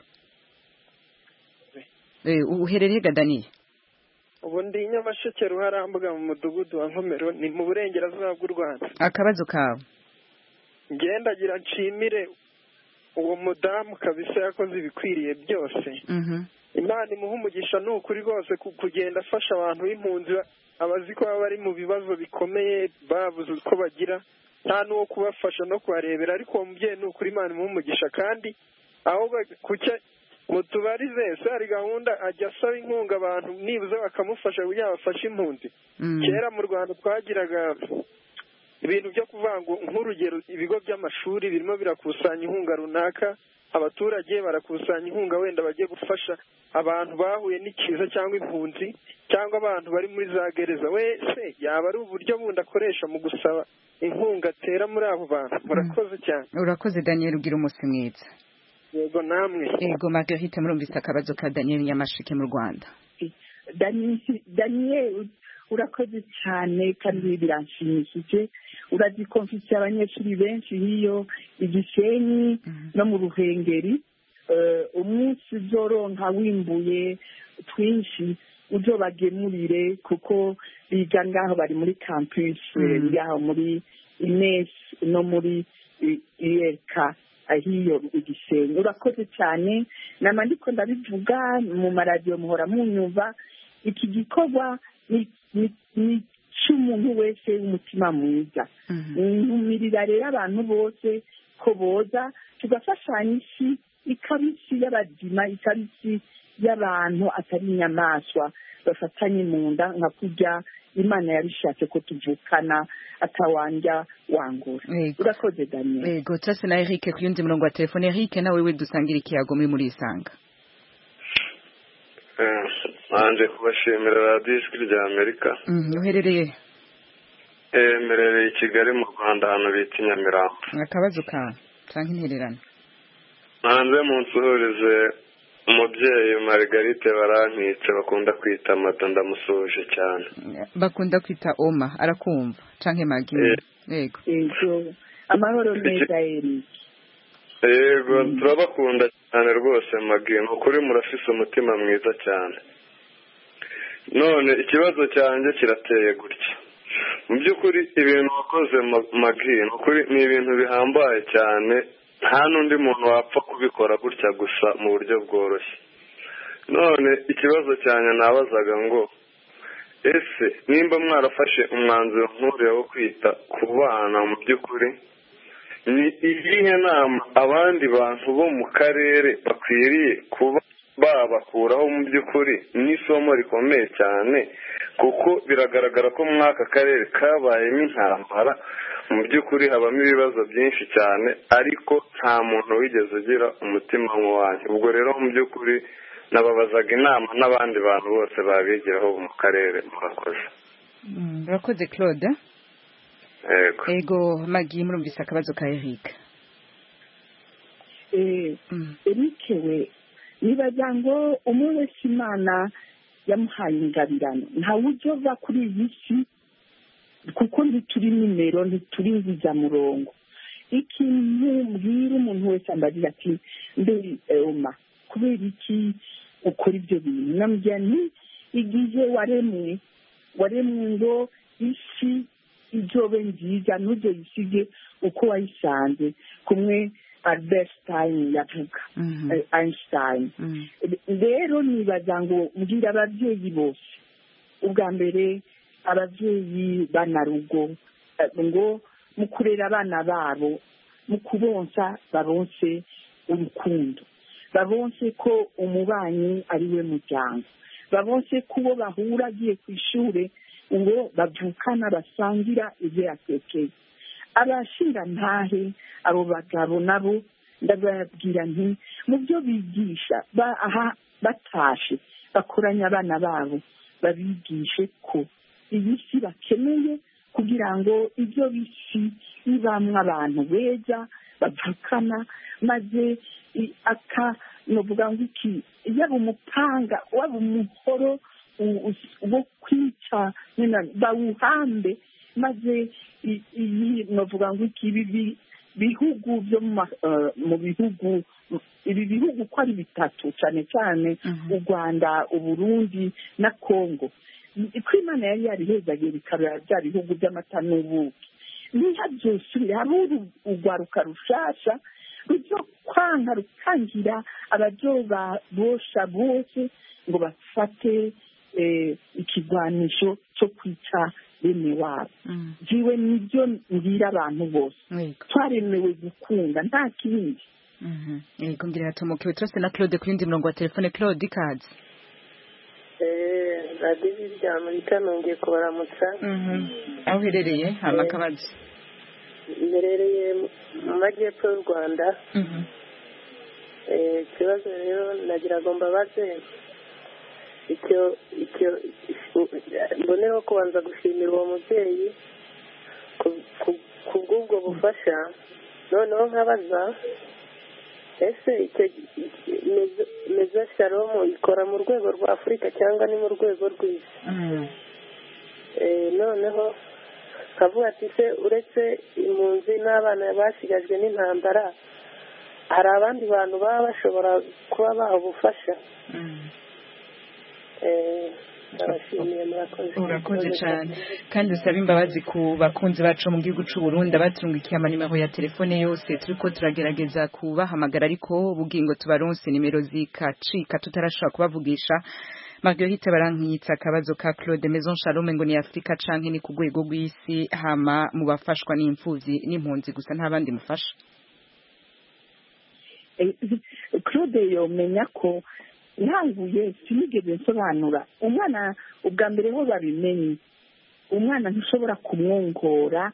Eh, uherereye ga daniel ubu ndi nyamasheke ruharambuga mu mudugudu wa nkomero ni mu burengerazuba bw'u rwanda akabazo kawe ngendagira nshimire uwo mudamu kabisa yakoze ibikwiriye byose Mhm. imana imuha umugisha ni ukuri rwose ku- kugenda afasha abantu b'impunzi abazi ko baba bari mu bibazo bikomeye babuze uko bagira nta n'uwo kubafasha no kubarebera ariko uwo mubyeyi ni ukuri imana imuha umugisha kandi ahubwo kucya mutubarize ese hari gahunda ajya asaba inkunga abantu nibuze bakamufasha kugira ngo bafashe impunzi Mm. kera mu rwanda twagiraga ibintu byo kuvuga ngo nk'urugero ibigo by'amashuri birimo birakusanya inkunga runaka abaturage barakusanya inkunga wenda bagiye gufasha abantu bahuye n'ikiza cyangwa impunzi cyangwa abantu bari muri za gereza wese yaba ari uburyo bundi akoresha mu gusaba inkunga atera muri abo bantu murakoze cyane urakoze daniel ugira umunsi mwiza yego namwe ego marguerite murumvise akabazo ka daniel nyamasheke mu rwanda Dani- daniel urakoze cyane kandi biranshimishije urazi ko mfite abanyeshuri benshi hiyo igisenyi no mu ruhengeri Eh, umunsi uzoronka wimbuye twinshi uzobagemurire kuko biga ngaho bari muri campus eh, Mm. iri aho muri ines no muri irk ahiyo igisenyi urakoze cyane nama ndiko ndabivuga mu maradiyo muhora munyumva iki gikorwa ni ni- ni cy'umuntu wese w'umutima mwiza ntumirira rero abantu bose ko boza tugafashanya isi ikaba isi y'abazima ikaba isi y'abantu atari inyamaswa bafatanye mu nda nka kurya imana yabishatse ko tuvukana atawanja wangura Yego. urakoze daniel ego turase na eric ku yundi murongo wa telefone eric nawe we dusangira ikiyago muri muri isanga nanje kubashimira radiyo ijwi rya amerika Mhm, uherereye Eh, mberereye i kigali mu rwanda ahantu bita i nyamirambo akabazo kawe cyangwa intererano hanze mu nsuhurize umubyeyi margarite barankitse bakunda kwita mata ndamusuhuje cyane bakunda kwita oma arakumva canke magi yego ego amahoro meza eric yego turabakunda cyane rwose magi ni ukuri murafise umutima mwiza cyane none ikibazo cyanjye kirateye gutya mu by'ukuri ibintu wakoze Ma- magi ni ukuri ni ibintu bihambaye cyane nta n'undi muntu wapfa kubikora gutya gusa mu buryo bworoshye none ikibazo cyanjye nabazaga ngo ese nimba mwarafashe umwanzuro nk'uriya wo kwita ku bana mu by'ukuri ni iyihe nama abandi bantu bo mu karere bakwiriye kuba babakuraho mu by'ukuri n'isomo rikomeye cyane kuko biragaragara ko muri aka karere kabayemo intambara mu by'ukuri habamo ibibazo byinshi cyane ariko nta muntu wigeze ugira umutima nk'uwanyu ubwo rero mu by'ukuri nababazaga inama n'abandi bantu bose babigiraho mu karere murakoze Mm, urakoze claude yego ego magi murumvise akabazo ka eric Eh, eric we nibaza ngo umwe wese imana yamuhaye ingabirano ntawe ujya kuri iyi si kuko ntituri nimero ntituri murongo ikintu mbwira umuntu wese ambagira ati mbe oma kubera iki ukora ibyo bintu namubwira nti igihe waremwe waremwe ngo isi izobe nziza ntuzoyisige uko wayisanze kumwe albert stein yavuga eh, einstein rero nibaza ngo mbwira ababyeyi bose ubwa mbere ababyeyi banarugo eh, ngo mu kurera abana babo mu kubonsa babonse urukundo babonse ko umubanyi ari we muryango babonse ko uwo bahura agiye ku ishuri ngo bavukana basangira ibyo yatekeye abashinga ntahe abo bagabo nabo ndababwira nti mu byo bigisha ba- aha batashe bakoranya abana babo babigishe ko iyi si bakeneye kugira ngo ibyo bisi bibamwo abantu beza bavukana maze i- aka novuga ngo iki yaba umupanga waba umuhoro u- u- wo kwica nyine bawuhambe maze i- iyi novuga ngo iki ibi bi- bihugu byo mu ma- eh, mu bihugu ibi bihugu uko ari bitatu cyane cyane u rwanda uburundi na kongo ko imana yari yarihezagiye bikabera bya bihugu by'amata n'ubuki ntihabyosubire habe urwaruka rushasha rujya kwanga rukangira abaryoba bosha bose ngo bafate eh, ikigwanisho cyo kwica bene wabo jiwe nibyo mbwira abantu bose twaremewe gukunda nta kindi yego ngira hatomokewe turase na claude ku yindi murongo wa telefone claude ikaze radiyo rya amerika nongeye kubaramutsa aho uherereye hama akabazo mberereye mu majyepfo y'u rwanda Eh, ikibazo rero nagira ngo mbabaze icyo icyo mboneho kubanza gushimira uwo mubyeyi ku- ku- ku bw'ubwo bufasha noneho nkabaza ese icyo mezo- mezo sharomu ikora mu rwego rwa afurika cyangwa ni mu rwego rw'isi Eh, noneho nkavuga ati se uretse impunzi n'abana basigajwe n'intambara hari abandi bantu baba bashobora kuba baha ubufasha Eh, ndabashimiye murakoze urakoze cyane kandi usaba imbabazi ku bakunzi bacu mu gihugu cy'u Burundi abatungikiye amanimero ya telefone yose turiko turagerageza kubahamagara ariko bugingo tubaronse nimero zikacika tutarashobora kubavugisha Marguerite barankitsa akabazo ka Claude Maison Shalom ngo ni Afrika canke ni ku rwego rw'isi hama mu bafashwa n'imfuvyi n'impunzi gusa nta bandi mufasha Eh, claude yomenya ko ntanguye sinigeze nsobanura umwana ubwa mbere ho babimenye umwana ntushobora kumwongora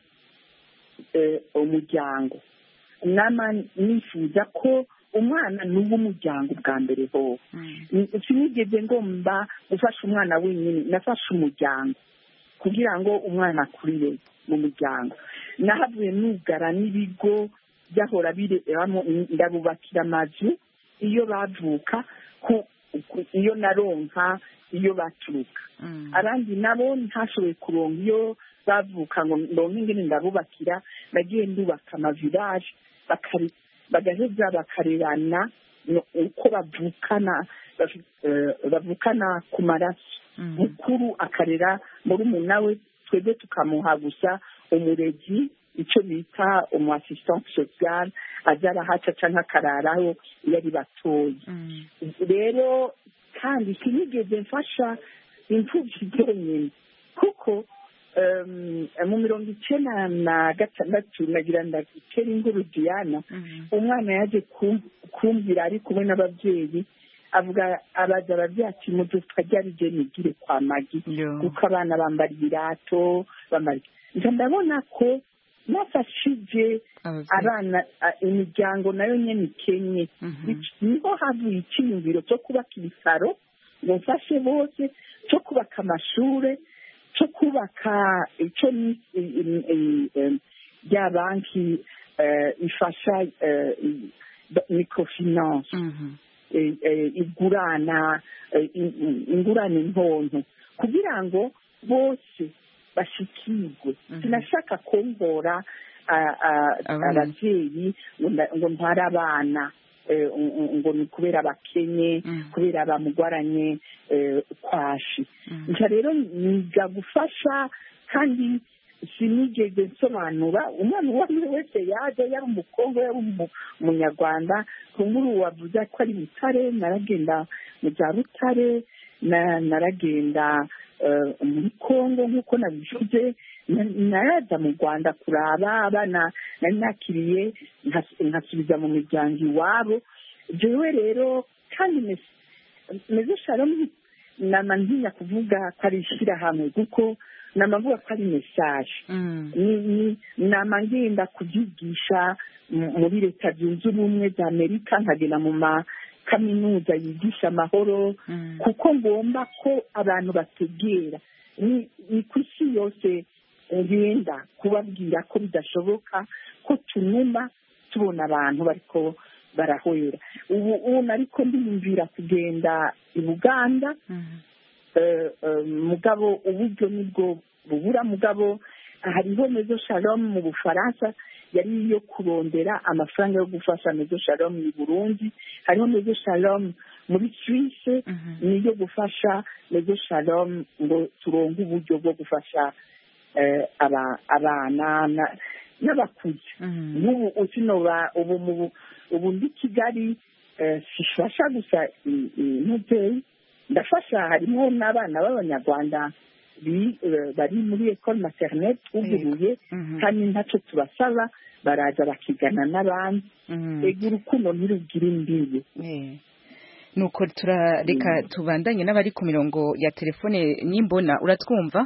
eh, umuryango nama nifuza ko umwana ni uw'umuryango bwa mbere ho sinigeze ngomba gufasha umwana wenyine nafashe umuryango kugira ngo umwana akurire mu muryango nahavuye nugara n'ibigo byahora biramo ndabubakira amazu iyo bavuka ku- ku- iyo naronka iyo baturuka abandi nabo ntashoboye kuronka iyo bavuka ngo ndonke ingene ndabubakira nagiye ndubaka amavilaje bakari- bagaheza bakarerana no- uko bavukana bavi- eh, bavukana ku maraso mukuru akarera murumuna we twebwe tukamuha gusa umurezi icyo bita umu assistante sociale aza arahaca canke akararaho iyo ari batoya rero kandi sinigeze mfasha imfubyi zonyine kuko em, mu mirongo icenda na gatandatu nagira ndagitera inkuru diana umwana yaje kum- kumbwira ari kumwe n'ababyeyi avuga abaza ababyeyi ati muduka ryari je nigire kwa magi kuko abana bambara ibirato bambara nja ndabona ko nafashije abana a- imiryango nayo nyene ikenye niho havuye icyiyumviro cyo kubaka ibisaro ngo mfashe bose cyo kubaka amashure cyo kubaka icyo ni i- i- i- em, rya banki eh, ifasha eh, i- ba- microfinance eh, eh, igurana eh, in- in- ingurane ntonto kugira ngo bose bashikirwe sinashaka kumbora a- a- ababyeyi ngo nda- ngo ntware abana eh, ngo- ngo ni kubera bakenye kubera bamugwaranye eh, kwashi nca rero niga gufasha kandi sinigeze nsobanura umwana uwo ari we wese yaje yari umukongo yari umu- umunyarwanda kumbura wavuze ko ari butare naragenda mu bya rutare na- naragenda eh, muri kongo nk'uko nabivuze na- naraza mu rwanda kuraba abana nari nakiriye nkas- nkasubiza mu miryango iwabo jewe rero kandi mes- meze shalomu nama ntinya kuvuga ko ari ishyirahamwe kuko nama mvuga ko ari mesaje ni ni nama ngenda kubyigisha mu- muri leta zunze ubumwe za amerika nkagenda mu ma kaminuza yigisha amahoro kuko ngomba ko abantu bategera ni ni ku isi yose ngenda kubabwira ko bidashoboka ko tunuma tubona abantu bariko barahwera ubu ubu nariko ndiyumvira kugenda i buganda eh, eh, mugabo uburyo nibwo bubura mugabo hariho mezo shalom mu bufaransa yari iyo kurondera amafaranga yo gufasha mezo shalom mu burundi hariho mezo shalom muri suisse niyo gufasha mezo shalom ngo turonke uburyo bwo gufasha eh, aba- abana na- n'abakuze nk'ubu ukinoba ubu mu bu- ubu ndi kigali eh, sifasha gusa i- i- nk'umubyeyi ndafasha harimo n'abana b'abanyarwanda bi- eh, bari muri ecole maternelle twuguruye kandi ntacyo tubasaba baraza bakigana n'abandi ega urukundo ntirugire imbibi nuko turareka tubandanye n'abari ku mirongo ya telefone n'imbona uratwumva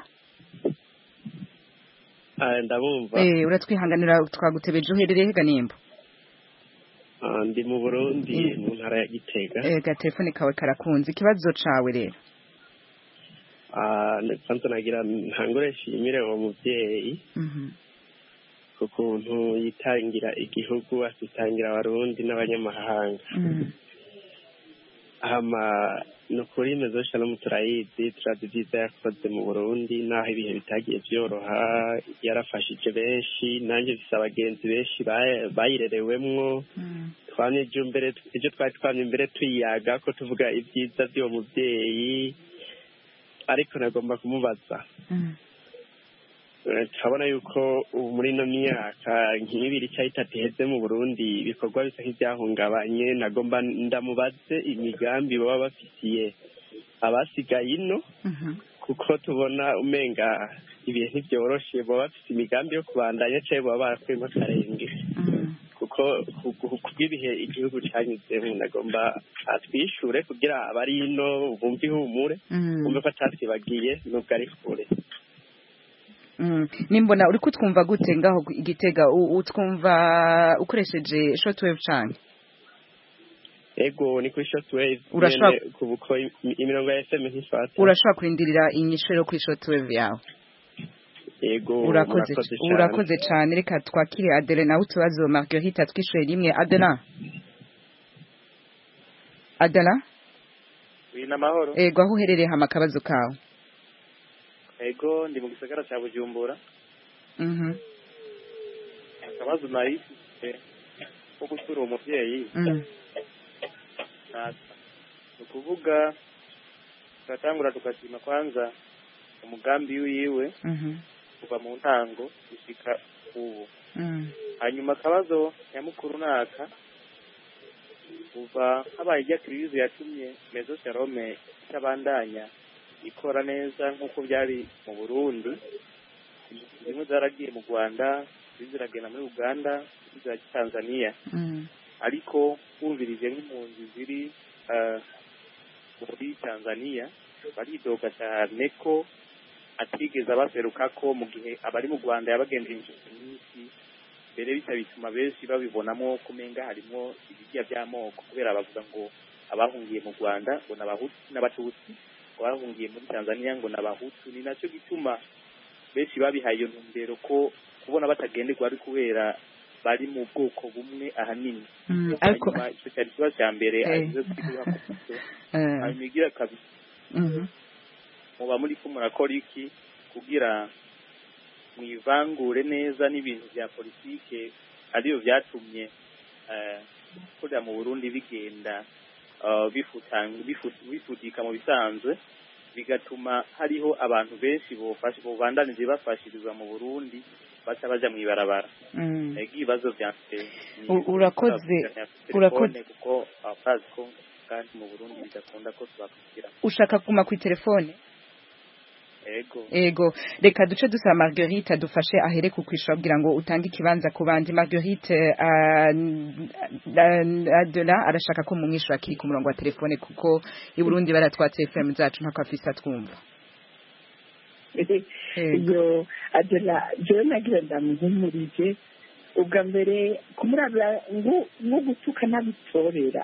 Ah, ndabumva eh uratwihanganira twagutebeje uherereye hega nimba Ah, ndi mu burundi mu ntara ya gitega eh ga telefone kawe karakunze ikibazo cawe rero Ah, kwanza nagira ntangure nshimire uwo muvyeyi Mhm. ku kuntu yitangira igihugu akitangira abarundi n'abanyamahanga Mhm. hama ni ukuri mezo shalom turayizi turazi ibyiza yakoze mu burundi n'aho ibihe bitagiye byoroha yarafashije benshi nanjye mfise abagenzi benshi baye- bayirerewemwo twamye ejo mbere ejo twari twamye imbere tuyiyaga ko tuvuga ibyiza by'uwo muvyeyi ariko nagomba kumubaza Eh, turabona yuko ubu muri ino myaka nk'ibiri cyangwa itatu iheze mu burundi ibikorwa bisa nk'ibyahungabanye nagomba ndamubaze imigambi baba bafitiye abasigaye ino kuko tubona umenga ibihe ntibyoroshe baba bafite imigambi yo kubandanya cyangwa baba barakuyemo akarenge kuko ku- ku- kubw'ibihe igihugu cyanyuzemo nagomba atwishure kugira abari ino bumve ihumure Mm. bumve ko atatwibagiye nubwo ari kure Mm. nimbona uri kutwumva gute ngaho ku- igitega U- utwumva ukoresheje shortwave canke ego ni kuri shortwave Urashobora- nyene ku buko im- imirongo ya fm ntifata urashobora kurindirira inyishu rero kuri shortwave yawe ego urakoze cane. urakoze cane reka twakire adele nawe utubazo marguerite atwishure rimwe adela adela wina amahoro ego aho uherereye hama akabazo kawe ego ndi mu gisagara cya bujumbura Mhm. akabazo nari mfite ko gusura uwo muvyeyi Mm. ntasa ni ukuvuga turatangura tukashima kwanza umugambi wiwe Mhm. kuva mu ntango gushika ubu Mm. hanyuma akabazo nyamukuru naka kuva habaye ijya kirizi yatumye mezo sharome itabandanya ikora neza nk'uko byari mu burundi zimwe zaragiye mu rwanda izindi ziragenda muri uganda izindi zirajya tanzania Mm. ariko wumvirije nk'impunzi ziri eh, muri tanzania baridoga cyane ko atigeze abaseruka ko mu gihe abari mu rwanda yabagendeye inshuro nyinshi mbere bityo bituma benshi babibonamo ko umenga harimo ibirya by'amoko kubera bavuga ngo abahungiye mu rwanda ngo ni abahutu n'abatutsi abahungiye muri tanzania ngo ni abahutu ni nacyo gituma benshi babihaye iyo ntumbero ko kubona batagenderwa ari kubera bari mu bwoko bumwe ahanini Mm, ariko hanyuma icyo cyari ikibazo cya mbere Eh. arizo twiga kuvuga Eh. hanyuma igira kabiri Mhm. muba muri ko murakora iki kugira mwivangure neza n'ibintu bya politike ariyo byatumye eh, kurira mu burundi bigenda eh, bifutang- bifu- bifutika mu bisanzwe bigatuma hariho abantu benshi bofashe bobandanije bafashirizwa mu burundi baca baja mw'ibarabara Mm. ego ibibazo vyanje ni U- urakoze telefone urakoze kuko abazi ko kandi mu burundi bidakunda ko tubakurikira ushaka kuguma ku telefone ego ego reka duce dusaba marguerite adufashe ahere ku kwishura kugira ngo utange ikibanza ku bandi marguerite ah, n- adela arashaka ko mumwishura akiri ku murongo wa telefone kuko i burundi baratwatse fm zacu ntako afise atwumva iyo adela jewe nagira ndamuhumurije ubwa mbere kumurabira ngo nko gutuka n'abitorera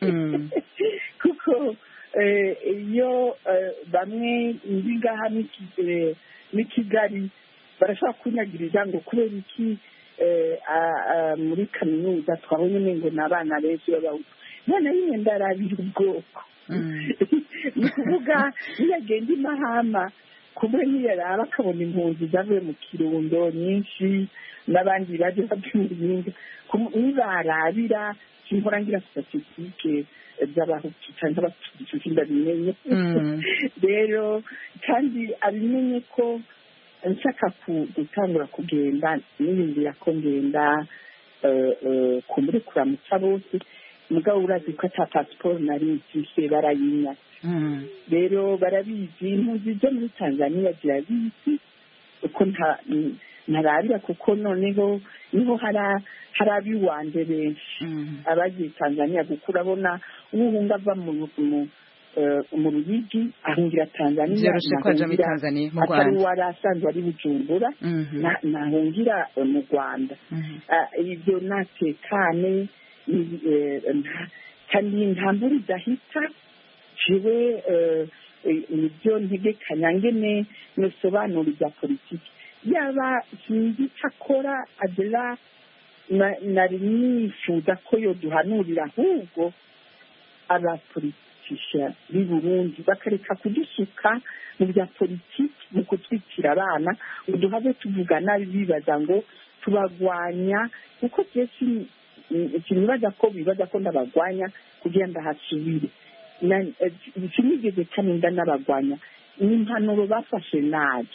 kuko eh, iyo eh, bamwe ndi ngaha n'iki- eh, n'i kigali barashobora kunyagiriza ngo kubera iki eh, a- a- muri kaminuza twabonye nengo ni abana benshi b'abahutu none rimwe ndarabira ubwoko ni ukuvuga iyo agenda imahama kumwe niyaraba akabona impunzi zavuye mu kirundo nyinshi n'abandi baje babyuringa nibarabira simpora ngira statisitike z'abahutu cyangwa abatutsi ndabimenye rero kandi abimenye ko nshaka ku- gutangura kugenda niyumvira ko ngenda eh, eh, kumuri kuramutsa bose mugabo urazi ko ata pasiporo nari mfise barayinya rero barabizi impunzi zo muri tanzania zirabizi uko nta n- ntarabira kuko noneho niho hara hari abiwanje benshi abagiye tanzania kuko urabona uhunga ava mu mu eh, mu ruyigi ahungira tanzania Vyoroshe ko aja muri nahungira Tanzania, mu atari Rwanda. wari asanzwe ari bujumbura Mhm. na- nahungira eh, mu rwanda Ah, ibyo natekane ni- eh, nta- kandi nta mbura idahita jewe eh, eh, nibyo ntegekanya ngene nosobanura ibya politiki yaba sinzi icyo akora adela na- nari nifuza ko yoduhanurira ahubwo abapolitisha b'i burundi bakareka kudusuka mu bya politiki mu kutwikira abana ngo duhave tuvuga nabi bibaza ngo tubagwanya kuko byinshi sinibaza ko bibaza ko ndabagwanya kugira ngo ndahasubire Na- eh, sinigeze kaninda n'abagwanya ni impanuro bafashe nabi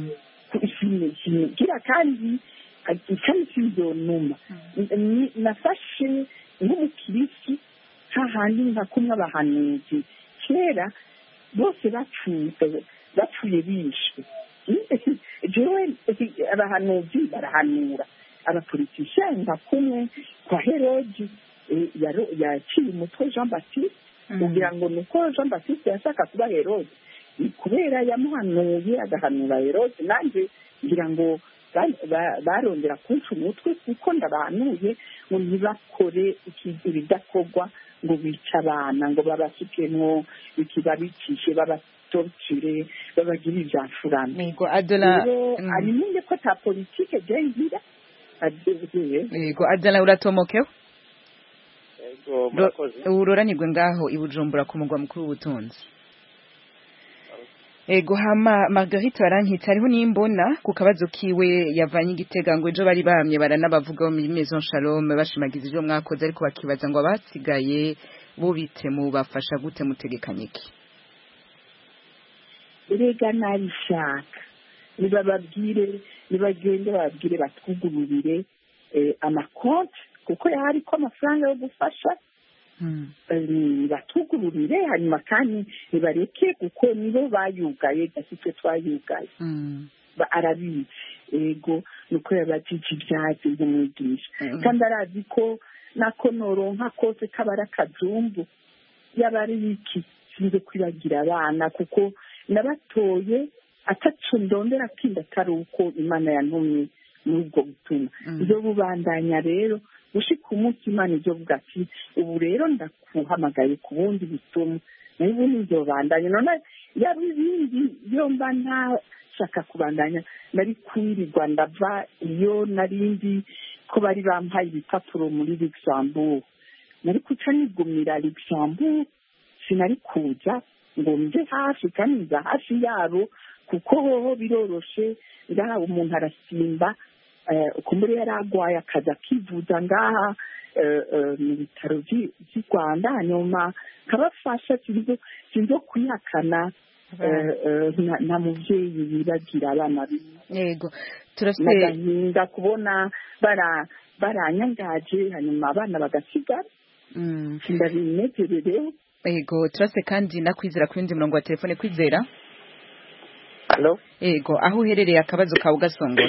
kira kandi kandi sinzonuma Ni- nafashe nk'umukirisi hahandi nka kumwe abahanuzi kera bose bapfuye bapfuye bishwe jewe abahanuzi barahanura abapolitisiani nka kumwe kwa herodi eh, yaro- yaciye umutwe jean baptiste kugira ngo ni uko jean baptiste yashaka kuba herode ni kubera yamuhanuye agahanura herode nanjye ngira ngo ba- ba- barongera kunca umutwe kuko ndabahanuye ngo ntibakore iki- ibidakorwa ngo bice abana ngo babasukemwo ikibabicishe babatorture babagire ivyafurana Yego, Adola, rero mm. abimenye ko ta politike jengira yego adela uratomokewe Ego, murakoze. uroranirwe ngaho i bujumbura ku mugwa mukuru w'ubutunzi ego hama margarite barankitse hariho n'imbona ku kabazo kiwe yavanye igitega ngo ejo bari bahamye baranabavugaho muri maison shalom bashimagiza ibyo mwakoze ariko bakibaza ngo abasigaye bo bite mubafasha gute mutegekanye iki erega nabishaka nibababwire nibagende bababwire batwugururire eh, amakonti kuko yari ko amafaranga yo gufasha eh, batwugururire hanyuma kandi nibareke kuko nibo bayugaye gasitwe twayugaye Ba- arabizi ego nuko yabajije ibyatsi nk'umwigisha kandi arazi ko nako noronka kose kaba ari akajumbu yaba ari iki sinze kwibagira abana kuko nabatoye ataco ndondera kindi atari uko imana yantumye muri ubwo butumwa ibyo bubandanya rero gushika umunsi imana ibyo vuga ati ubu rero ndakuhamagaye ku bundi butumwa nayo ubundi nzobandanya none yaba ibindi iyo mba ntashaka kubandanya nari kwirirwa ndava iyo narindi ko bari bampaye ibipapuro muri luxembourg nari kuca nigumira luxembourg sinari kuza ngo mve hafi kandi nza hafi yabo kuko hoho biroroshe ngaha umuntu arasimba eh, kumbure yari agwaye akaza akivuza ngaha eh, eh, mu bitaro vy'i vy'i rwanda hanyuma kabafasha sinzo sinzo kwihakana eh, eh, nta- nta muvyeyi bibagira abana biwe yego turafite n'agahinda kubona bara baranyangaje hanyuma abana bagasigara Mm. ndabinezerereho Ego turase kandi nakwizera ku yindi murongo wa telefone kwizera Halo? ego aho uherereye akabazo kawe ugasongora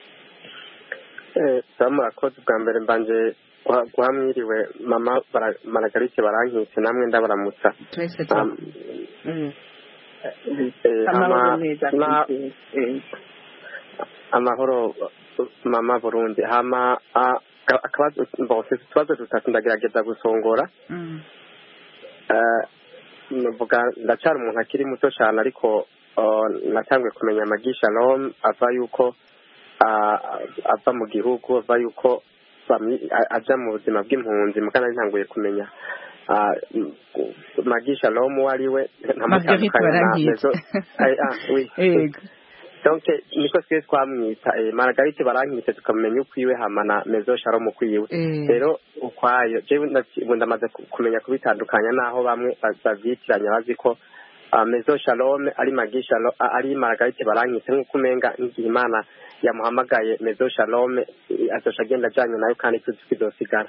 Eh, sawa murakoze bwa mbere mbanje guha guha mwiriwe mama bara- maragarike barankitse namwe ndabaramutsa twese Um, Mm. eh, amahoro ama- meza na- kwizera. amahoro mama burundi hama ah, aka- akabazo mbose utubazo dutatu ndagerageza gusongora Mm. Eh, nuvuga ndacyari umuntu akiri muto cyane ariko oh, natanguye kumenya amagisha rom ava yuko ah, ava mu gihugu ava yuko bamwi- a- aja mu buzima bw'impunzi mugana ntanguye kumenya ah, m- magi shalom uwo ari we Marguerite Barankitse. Mezo- Ay, ah, oui. Yego. donc niko twese twamwita eh, margarite barankitse tukamenya ukwiwe hama na mezo shalom ukwiwe Eh. rero ukwayo jewe ndaci- ubu ndamaze ku- kumenya kubitandukanya naho bamwe ba- bavyitiranya bazi ko ah, mezo shalom ari magi shalom ah, ari margarite barankitse nk'uko umenga n'igihe imana yamuhamagaye mezo shalom eh, azoca agenda ajanye nayo kandi tuzi ko izosigara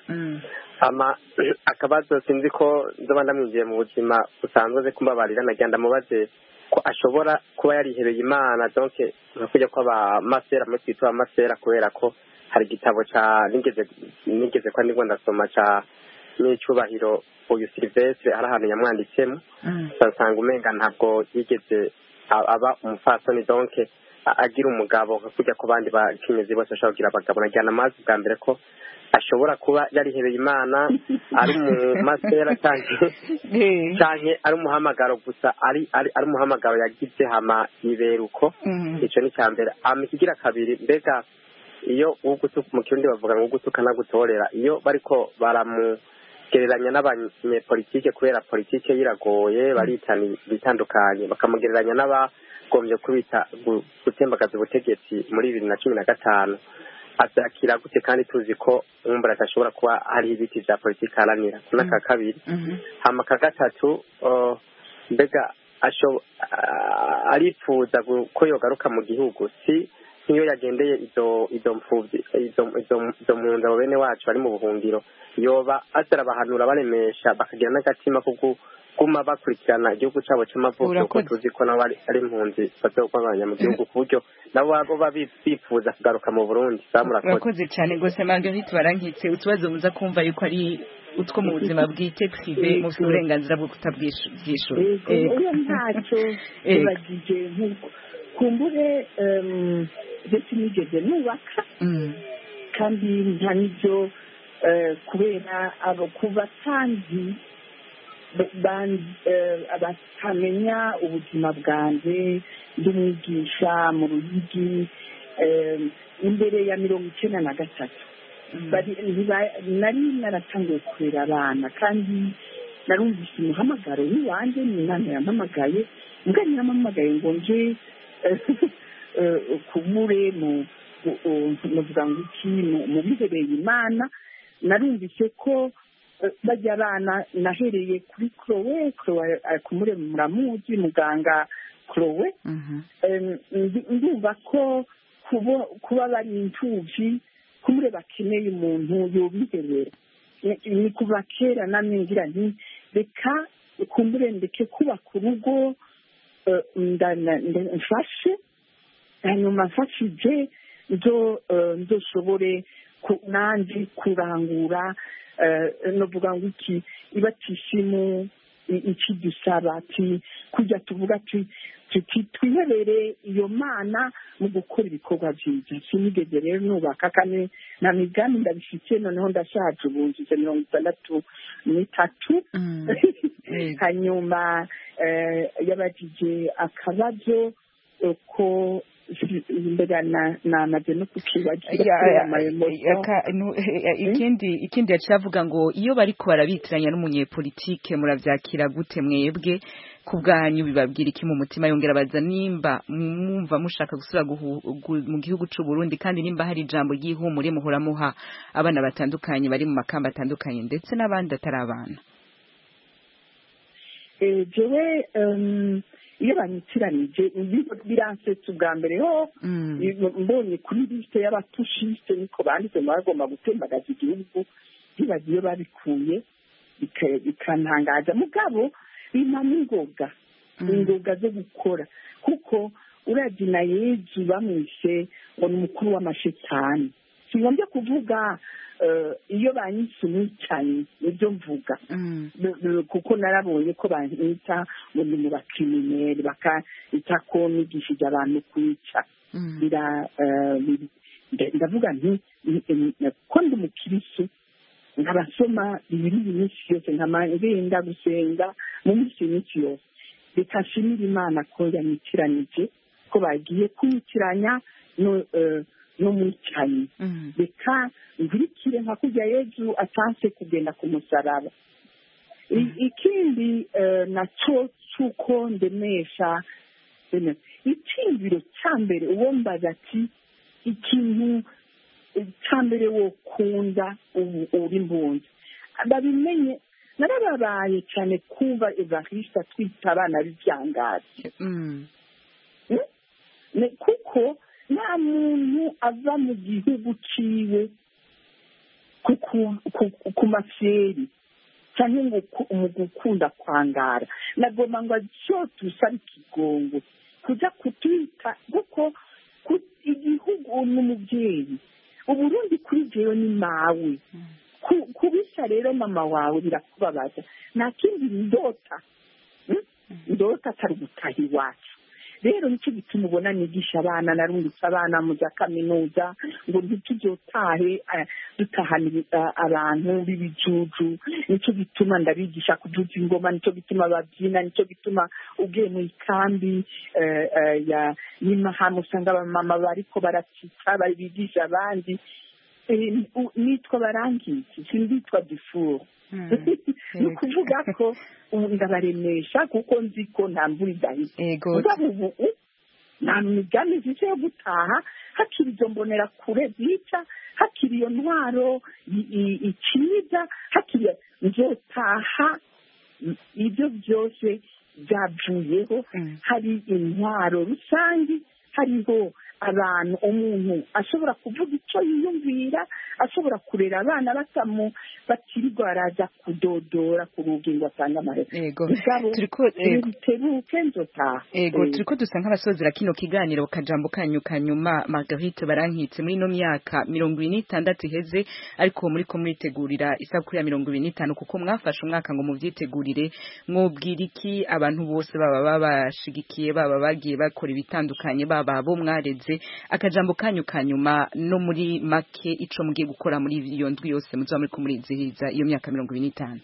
hama akabazo sinzi ko nzoba ndamwinjiye mu buzima busanzwe ze kumbabarira nagira ndamubaze ko ashobora kuba yarihebeye imana donc nka kujya kw'abamasera muri twita abamasera kubera ko hari igitabo ca nigeze nigeze kwa nibwo ndasoma ca n'icyubahiro uyu silvestre hari ahantu yamwanditsemo basanga umenga ntabwo yigeze a- aba umupfasoni donc a- agira umugabo nka kujya ku bandi bakenyezi bose bashobora kugira abagabo nagira amazi bwa mbere ko ashobora kuba yarihebeye imana ari umumasera canke canke ari umuhamagaro gusa ari ari ari umuhamagaro yagize hama iberuko ico ni cya mbere hama ikigira kabiri mbega iyo ugutuka mu kirundi bavuga ngo ugutuka nagutorera iyo bariko baramugereranya n'abanyepolitike kubera politike yiragoye baritana bitandukanye bakamugereranya n'abagombye kubita gu- gutembagaza ubutegetsi muri bibiri na cumi na gatanu abyakira gute kandi tuzi ko umwumbura adashobora kuba hariho ibiti vya politiki aharanira ku n'aka kabiri hama ka gatatu uh, mbega asho- ah, arifuza gu- ko yogaruka mu gihugu si nk'iyo yagendeye izo izo mfuvyi izo izo izo mpunzi abo bene wacu bari mu buhungiro yoba azara bahanura baremesha bakagira n'agatima ko guma bakurikirana igihugu cabo c'amavuko kuko Urakoze. tuzi ko nabo ari ari impunzi bazogwabanya mu gihugu ku buryo nabo baba bifuza kugaruka mu burundi bamurakoze urakoze cyane rwose marguerite barankitse utubazo muza kumva yuko ari utwo mu buzima bwite prive mufite uburenganzira bwo kutabwishyura yego oya ntacyo bibagije nk'uko kumbure em, ibyo sinigeze nubaka kandi nta n'ibyo eh, kubera abo ku batanzi ba- ban- eh, batamenya ubuzima bwanjye ndumwigisha mu ruyigi em, imbere ya mirongo icyenda na gatatu bari ntiba- nari naratangiye kurera abana kandi narumvise umuhamagaro w'iwanjye ni imana yampamagaye mbwa yampamagaye ngo nje eh, kumure mu mu- mu- muvuga ngo iki mu- mu bihereye imana narumvise ko eh, bajya abana nahereye kuri kurowe kurowe eh, kumure muramuzi muganga kurowe Em, ndi- ndumva ko kubo- kuba bari imfubyi kumure bakeneye umuntu yobiherera Ni- ni kuva kera namwe ngira nti reka kumbure ndeke kubaka urugo eh, nda- nda- nda- mfashe hanyuma mfashije nzo eh, nzoshobore ku- nanjye kurangura eh, novuga ngo iki ibatishimu iki dusaba ati kujya tuvuga ati tuti twiherere iyo mana mu gukora ibikorwa byiza sinigeze rero nubaka kane na migambi ndabifite noneho ndashaje ubu ngize mirongo itandatu n'itatu hanyuma eh, yabajije akabazo eh, ko mbega na- namaze no kukibagira Ya- kubera ya- amayemotion. aka- nu- eh, ikindi ikindi yaciye avuga ngo iyo bariko barabitiranya n'umunyepolitike muravyakira gute mwebwe ku bwanyu bibabwira iki mu mutima yongera baza nimba mwumva mushaka gusubira guhu- gu- mu gihugu c'u Burundi kandi nimba hari ijambo ry'ihumure muhora muha abana batandukanye bari mu makamba atandukanye ndetse n'abandi atari abana Eh, jewe em, iyo banyitiranije ibigo biransetsa ubwa mbere ho mbonye kuri lisite y'abatushiste niko banditse ngo bagomba gutembagaza igihugu bibaza iyo babikuye bika- bikantangaza mugabo bimpa n'ingoga ingoga zo gukora kuko uravye na yezu bamwishe ngo ni umukuru w'amashetani singombye kuvuga eh, iyo banyise umwicanyi nibyo mvuga B- b- kuko narabonye ko banyita ngo ni mu bakrimineri bakita ko nigishije abantu kwica bira eh, biri- nda- ndavuga nti ni- ni- ko ndi umukirisu nkabasoma bibiri iminsi yose nkama ngenda gusenga mu minsi iminsi yose reka nshimire imana ko yanyitiranije ko bagiye kunyitiranya no- eh, n'umwicanyi reka nkurikire nka kurya yezu atanse kugenda ku musaraba I- ikindi eh, nacyo cy'uko ndemesha bene, icyiyumviro cya mbere uwo mbaza ati ikintu cya mbere wokunda ubu uri impunzi babimenye narababaye cyane kumva evariste atwita abana b'ibyangazi Ne- kuko nta muntu ava mu gihugu ciwe ku- ku- ku- ku mafyeri cyangwa ngo ku- mu gukunda kwangara nagomba ngo byose usaba ikigongo kuja kutwita kuko ku- igihugu n'umubyeyi uburundi kuri jewe ni mawe Ku- kubisa rero mama wawe birakubabaza nta kindi ndota Mm? ndota atari gutaha iwacu rero nicyo gituma ubona nigisha abana narungitse abana mu za kaminuza ngo ntituzotahe eh, dutahana ibi- eh, abantu b'ibijuju nicyo gituma ndabigisha kujuja ingoma nicyo gituma babyina nicyo gituma ugiye mu ikambi eh, eh, ya y'imahama usanga abamama bariko baracika bari bigisha abandi Eh, u- nitwa barangiki sinditwa difuru ni ukuvuga ko ubu ndabaremesha kuko nzi ko nta mvura idahita Ego. mugabo ubu nta migambi mfite yo gutaha hakiri izo mbonera kure zica hakiri iyo ntwaro i- i- iciza hakiri nzotaha i- ibyo byose byavuyeho hari intwaro rusange hariho abantu umuntu ashobora kuvuga icyo yiyumvira ashobora kurera abana batamu bakirirwa baraza kudodora ku rugi ngo atange amahera Ego. mugabo Turiko- ego. bitebuke nzotaha ego Eh. turiko dusa nk'abasozera kino kiganiro kajambo kanyu kanyuma margarite barankitse muri ino myaka mirongo ibiri n'itandatu iheze ariko muri ko muritegurira isabukuru ya mirongo ibiri n'itanu kuko mwafashe umwaka ngo muvyitegurire mwobwira iki abantu bose baba babashigikiye baba bagiye bakora ibitandukanye baba abo mwareze akajambo kanyu kanyuma no muri make ico mugiye gukora muri iyo ndwi yose muzoba muriko murizihiza iyo myaka mirongo ibiri n'itanu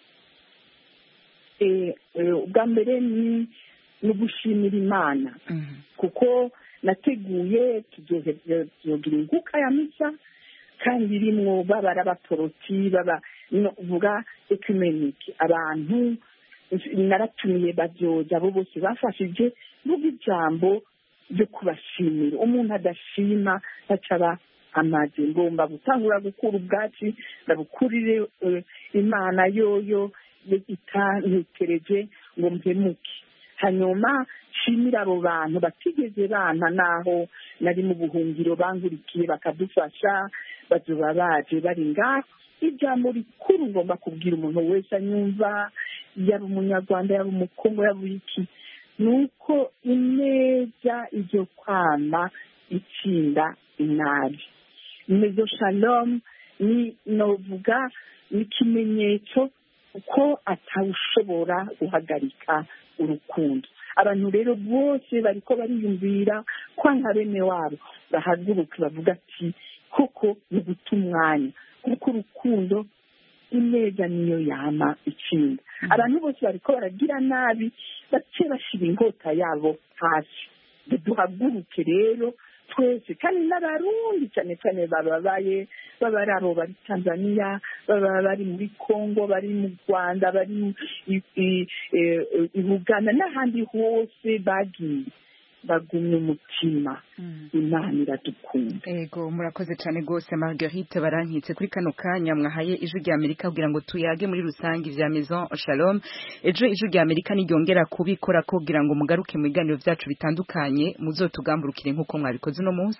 Eh, eh, ubwa mbere ni ni ugushimira imana kuko nateguye tuzohe- tuzogira inguka ya misa kandi irimwo baba ari abaporoti baba no uvuga ekumenike abantu naratumiye babyoza abo bose bafashije vuga ijambo ryo kubashimira umuntu adashima ntacaba amaze ngomba gutangura gukura ubwatsi ndabukurire eh, imana yoyo itantekereje ngo mpemuke hanyuma nshimira abo bantu batigeze bana naho nari mu buhungiro bangurikiye bakadufasha bazoba baje bari ngaho ijambo rikuru ngomba kubwira umuntu wese anyumva yaba umunyarwanda yaba umukongo yaba iki ni uko ineza izo kwama itsinda inabi mezo shalom ni novuga ni ikimenyetso ko atawushobora guhagarika urukundo abantu rero bose bariko bariyumvira kwanga bene wabo bahaguruke bavuga ati koko ni guta umwanya kuko urukundo ineza niyo yama itsinda abantu bose bariko baragira nabi bace bashira inkota yabo hasi duhaguruke rero twese kandi n'abarundi cyane cyane bababaye baba ari abo bari tanzania baba bari muri congo bari mu rwanda bari mu- i- i- e- e- i buganda n'ahandi hose bagiye bagumye umutima imana iradukunda Ego murakoze cyane gose Marguerite barankitse kuri kano kanya mwahaye ijwi rya Amerika kugira ngo tuyage muri rusange vya Maison Shalom ejo ijwi rya Amerika niryongera kubikora ko kugira ngo mugaruke mu biganiro vyacu bitandukanye muzotugamburukire nkuko mwabikoze uno munsi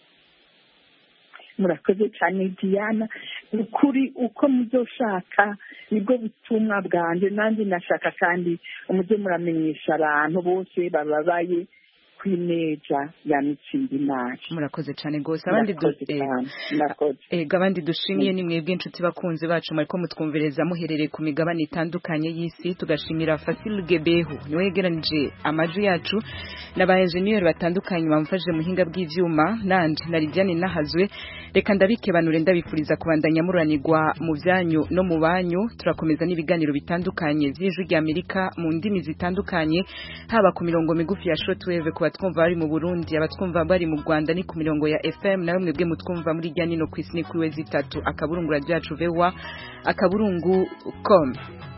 murakoze cyane diana ni ukuri uko muzoshaka nibwo butumwa bwanjye nanjye nashaka kandi mujye muramenyesha abantu bose bababaye kw'ineja ya mitsingi nabi murakoze cyane gose abandi du- Murakoze eh, cyane, murakoze Ego abandi dushimiye ni mwebwe inshuti bakunzi bacu mwariko mutwumvereza muherereye ku migabane itandukanye y'isi tugashimira Fasil Gebehu niwe yegeranije amajwi yacu n'aba engineer batandukanye bamufashije mu hinga bw'ivyuma nanje na Lidiane nahazwe reka ndabikebanure ndabifuriza kubandanya muranirwa mu byanyu no mu banyu turakomeza n'ibiganiro bitandukanye vy'ijwi rya Amerika mu ndimi zitandukanye haba ku mirongo migufi ya shortwave ku abatwumva bari mu Burundi abatwumva bari mu Rwanda ni ku mirongo ya FM nawe mwebwe mutwumva muri rya nino ku isi ni kuri we zitatu akaburungu radio yacu vewa akaburungu com